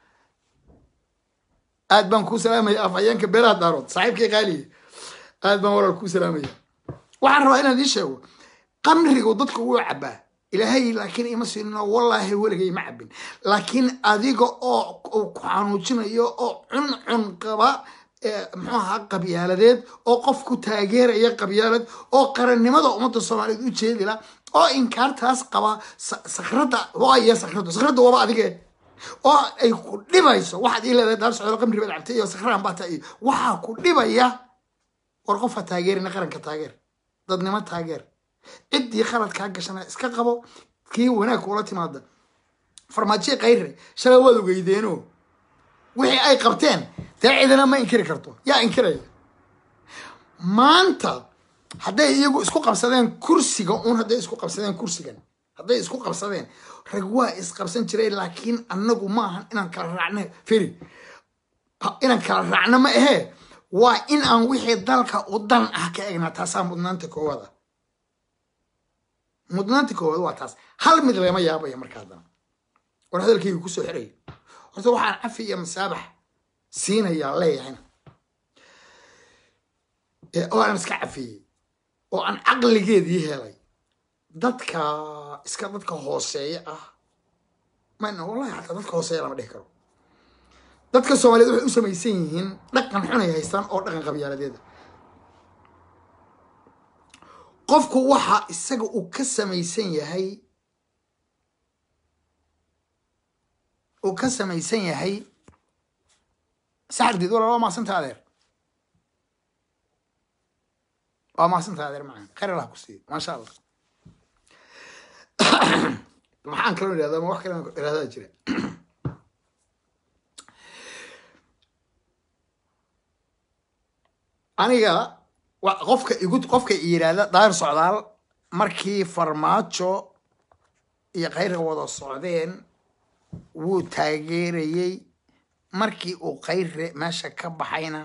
aad baan kuu salaamaya afhayeenka beeraha daarood saaxiibkii qaaliya aad baan walaal kuu salaamaya waxaan rabaa inaan ii sheego qamrigu dadku wuu cabaa ilaahay laakiin ima siino wallaahi weligay ma cabin laakiin adiga oo ku xanuujinayo oo cuncun qaba muxuu ahaa qabyaaladeed oo qof ku taageeraya qabyaalad oo qarannimada ummadda soomaaliyeed u jeedila oo inkaartaas qaba sakradda waaya sakradda sakradda waaba adige oo ay ku dhibayso waxaad ii leedahay daar socdo qamri baad cabtay iyo sakraan baa ta iyo waxaa ku dhibaya war qofka taageerina qaranka taageer dadnimo taageer ciddii khalad kaa gashana iska qabo kii wanaag kuula timaada farmaajiya kayre shalay waad ogeydeeno wixii ay qabteen dee cidina ma inkiri karto yaa inkiraya maanta hadday iyagu isku qabsadeen kursiga un hadday isku qabsadeen kursigan hadday isku qabsadeen rag waa isqabsan jiray laakiin annagu maahan inaan kala raacno feri inaan kala raacno ma ahee waa in aan wixii dalka u dan ah ka egnaa taasaa mudnaanta koowaad ah mudnaanta koowaad waa taas hal mid lama yaabaya marka haddana war hadalkaygu kusoo xiraya horta waxaan cafi iyo masaabax siinayaa leeyahayna oo aan iska cafiyey oo aan caqligeedii helay dadka iska dadka hooseeya ah man wallahi xataa dadka hooseeya lama dhihi karo dadka soomaaliyeed waxay u samaysan yihiin dhaqan xunay haystaan oo dhaqan qabyaaladeeda qofku waxa isaga uu ka samaysan yahay uu ka samaysan yahay saxardiid walaal waa maasanta adeer waa maasanta adeer macaan khayr allah ku siiyo maasha allah maxaan kaloo idhahdaa ma wax kale idhahdaa jira aniga qofka igu qofka yidhaahda daahir socdaal markii farmaajo iyo khayrka wada socdeen wuu taageerayey markii uu khayre meesha ka baxayna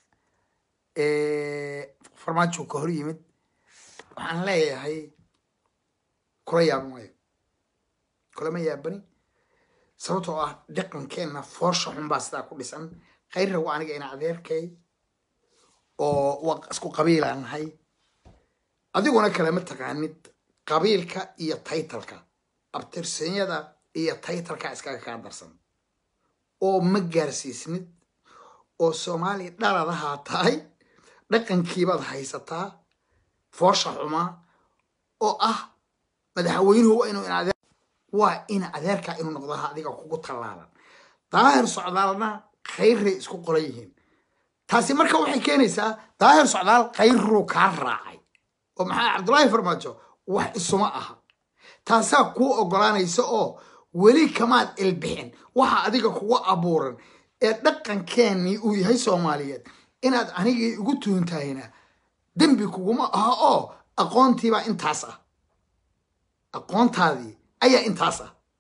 farmaajo ka hor yimid waxaan leeyahay kula yaaban waayo kulama yaabani sababtoo ah dhaqankeenna foosha xun baa sidaa ku dhisan khayrra waa aniga ina adeerkay oo waa isku qabiilaan nahay adiguna kalema taqaanid qabiilka iyo taytalka abtirsinyada iyo taytalka iskaga kaa darsan oo ma gaarsiisnid oo soomaaliya dhaladahaa tahay dhaqankiibaad haysataa foosha xumaa oo ah madaxweynuhu waa inuu inadeer waa in adeerkaa inuu noqdaha adiga kugu tallaalan daahir socdaalna khayrray isku qolan yihiin taasi marka waxay keenaysaa daahir socdaal khayruu kaa raacay oo maxaa cabdullaahi farmaajo wax isuma aha taasaa kuu oggolaanaysa oo weli kamaad ilbixin waxa adiga kugu abuuran ee dhaqankeenii uu yahay soomaaliyeed inaad anigii igu tuuntahayna dembi kuguma aha oo aqoontiibaa intaas ah aqoontaadii ayaa intaas ah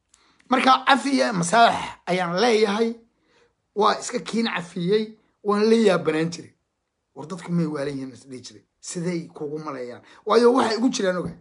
marka cafiya masaax ayaan leeyahay waa iska kiin cafiyey waan la yaabanaan jiray war dadku may waalan yihiin isdhihi jiray siday kugu maleeyaan waayo waxay igu jiraan oga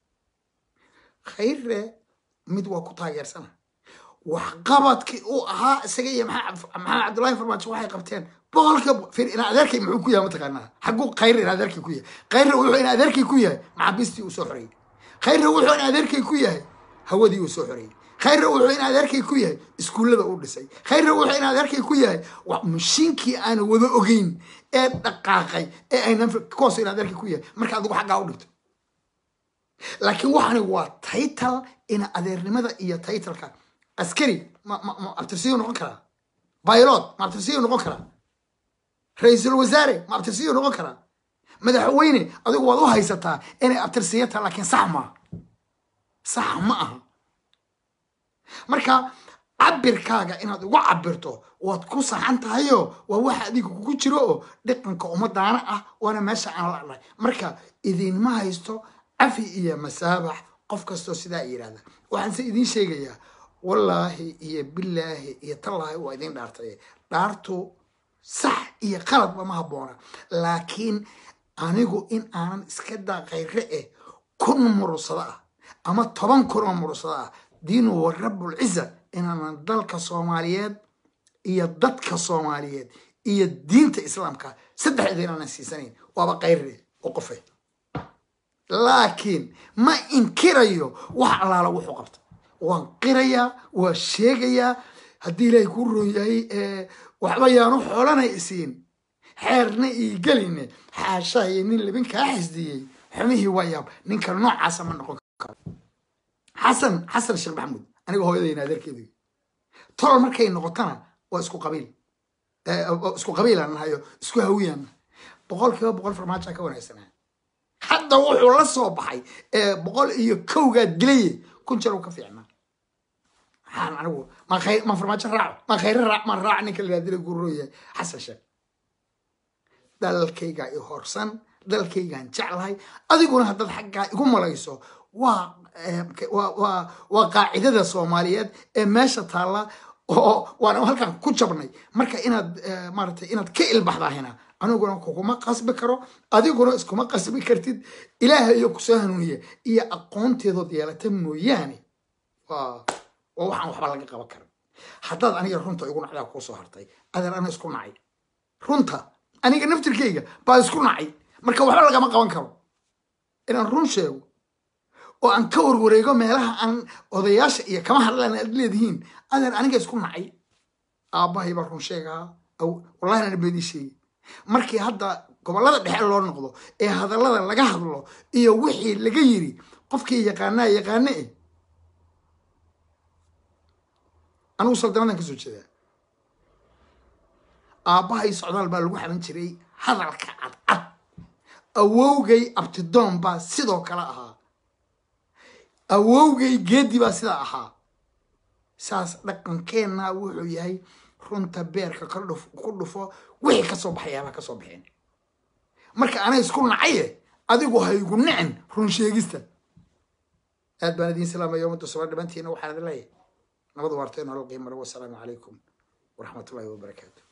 khayre mid waa ku taageersana waxqabadkii uu ahaa isaga iyo maxamed cabdullaahi farmaajo waxay qabteen boqolka fir in adeerkay muxuu ku yahay mataqaanaa xagguu khayre in adeerkay ku yahay khayre wuxuu in adeerkay ku yahay maxaabiistii uu soo xoreeyey khayre wuxuu in adeerkay ku yahay hawadii uu soo xoreeyey khayre wuxuu in adeerkay ku yahay iskuullada uu dhisay khayre wuxuu in adeerkay ku yahay mashiinkii aana wada ogeyn ee dhaqaaqay ee aynan kuwaas in adeerkay ku yahay marka adigu xaggaa u dhigto laakiin waxani waa taytal ina adeernimada iyo taytalka askari ma ma abtirsiyu noqon karaa baylod ma abtirsiyu noqon karaa ra-iisul wasaare ma abtirsiyu noqon karaa madaxweyne adigu waad u haysataa inay abtirsiya taha laakiin sax maaha sax ma aha marka cabirkaaga inaad ugu cabirto waad ku saxan tahayo waa waxa adiga kugu jiro oo dhaqanka ummadaana ah waana meesha aan la'nahay marka idinma haysto cafi iyo masaabax qof kastoo sidaa yidhahda waxaanse idiin sheegayaa wallaahi iyo bilaahi iyo tallaahi waa idiin dhaartay dhaartu sax iyo qaladba ma habboona laakiin anigu in aanan iska daa khayre eh kun murursado ah ama toban kun oo murursado ah diinu wa rabbulciza inaanan dalka soomaaliyeed iyo dadka soomaaliyeed iyo diinta islaamka saddexda inaanan siisanayn waaba khayre oo qofe laakiin ma inkirayo wax allaala wuxuu qabta waan qirayaa waa sheegayaa haddii ilaahay kuu roon yahay waxba yaanu xoolana isiin xeerna ii geline xaashaayo nin libin kaa xisdiyey xumihii waa yaab ninka noocaasa ma noqon karo xasan xasan sheekh maxamuud aniga hooyadayna adeerkeedu tol markay noqotona waa isku qabiil isku qabiilaan nahayo isku hawiyaan boqol kiiba boqol farmaajaa ka wanaagsanaa hadda wuxuu la soo baxay boqol iyo kowgaad dilaye kun jar uu ka fiicnaa maxaan anigu ma farmaajo raaco ma khayre raac ma raac ninka la dila gururooya xasan sheekh dalkaygaa i horsan dalkaygaan jeclahay adiguna haddaad xaggaa igu malayso waa waa qaacidada soomaaliyeed ee meesha taalla oo waana halkan ku jabnay marka inaad maaragtay inaad ka ilbaxdahina aniguna kuguma qasbi karo adiguna iskuma qasbi kartid ilaaha iyo kusoo hanuuniya iyo aqoonteedood yeelata mooyaane waa waa waxaan waxba laga qaban karin haddaad aniga runta igu nacdaa kuusoo hartay adeer ana isku nacay runta aniga naftirkayga baa isku nacay marka waxba lagama qaban karo inaan run sheego oo aan ka warwareego meelaha aan odayaasha iyo kama hadlaan aad leedihiin adeer aniga isku nacay aabbahay baa run sheegaa wallahi ana beedii sheegi markii hadda gobollada dhexe loo noqdo ee hadallada laga hadlo iyo wixii laga yiri qofkii yaqaanaa yaqaane eh anigu saldanadan ka soo jeedaa aabbahay socdaal baa lagu xaban jiray hadalka cadcad awowgay abtidoon baa sidoo kale ahaa awowgay geedi baa sidaa ahaa saas dhaqankeenna wuxuu yahay runta beerka ku dhufo wixii kasoo baxayaabaa kasoo baxeen marka anay isku nacaye adigu haygu nicin run sheegista aad baan idiin salaamaya ummadda soba dhibantiina waxaan idin leeyahay nabad waartay nolol qiimale wasalaamu calaykum waraxmatullahi wabarakaatu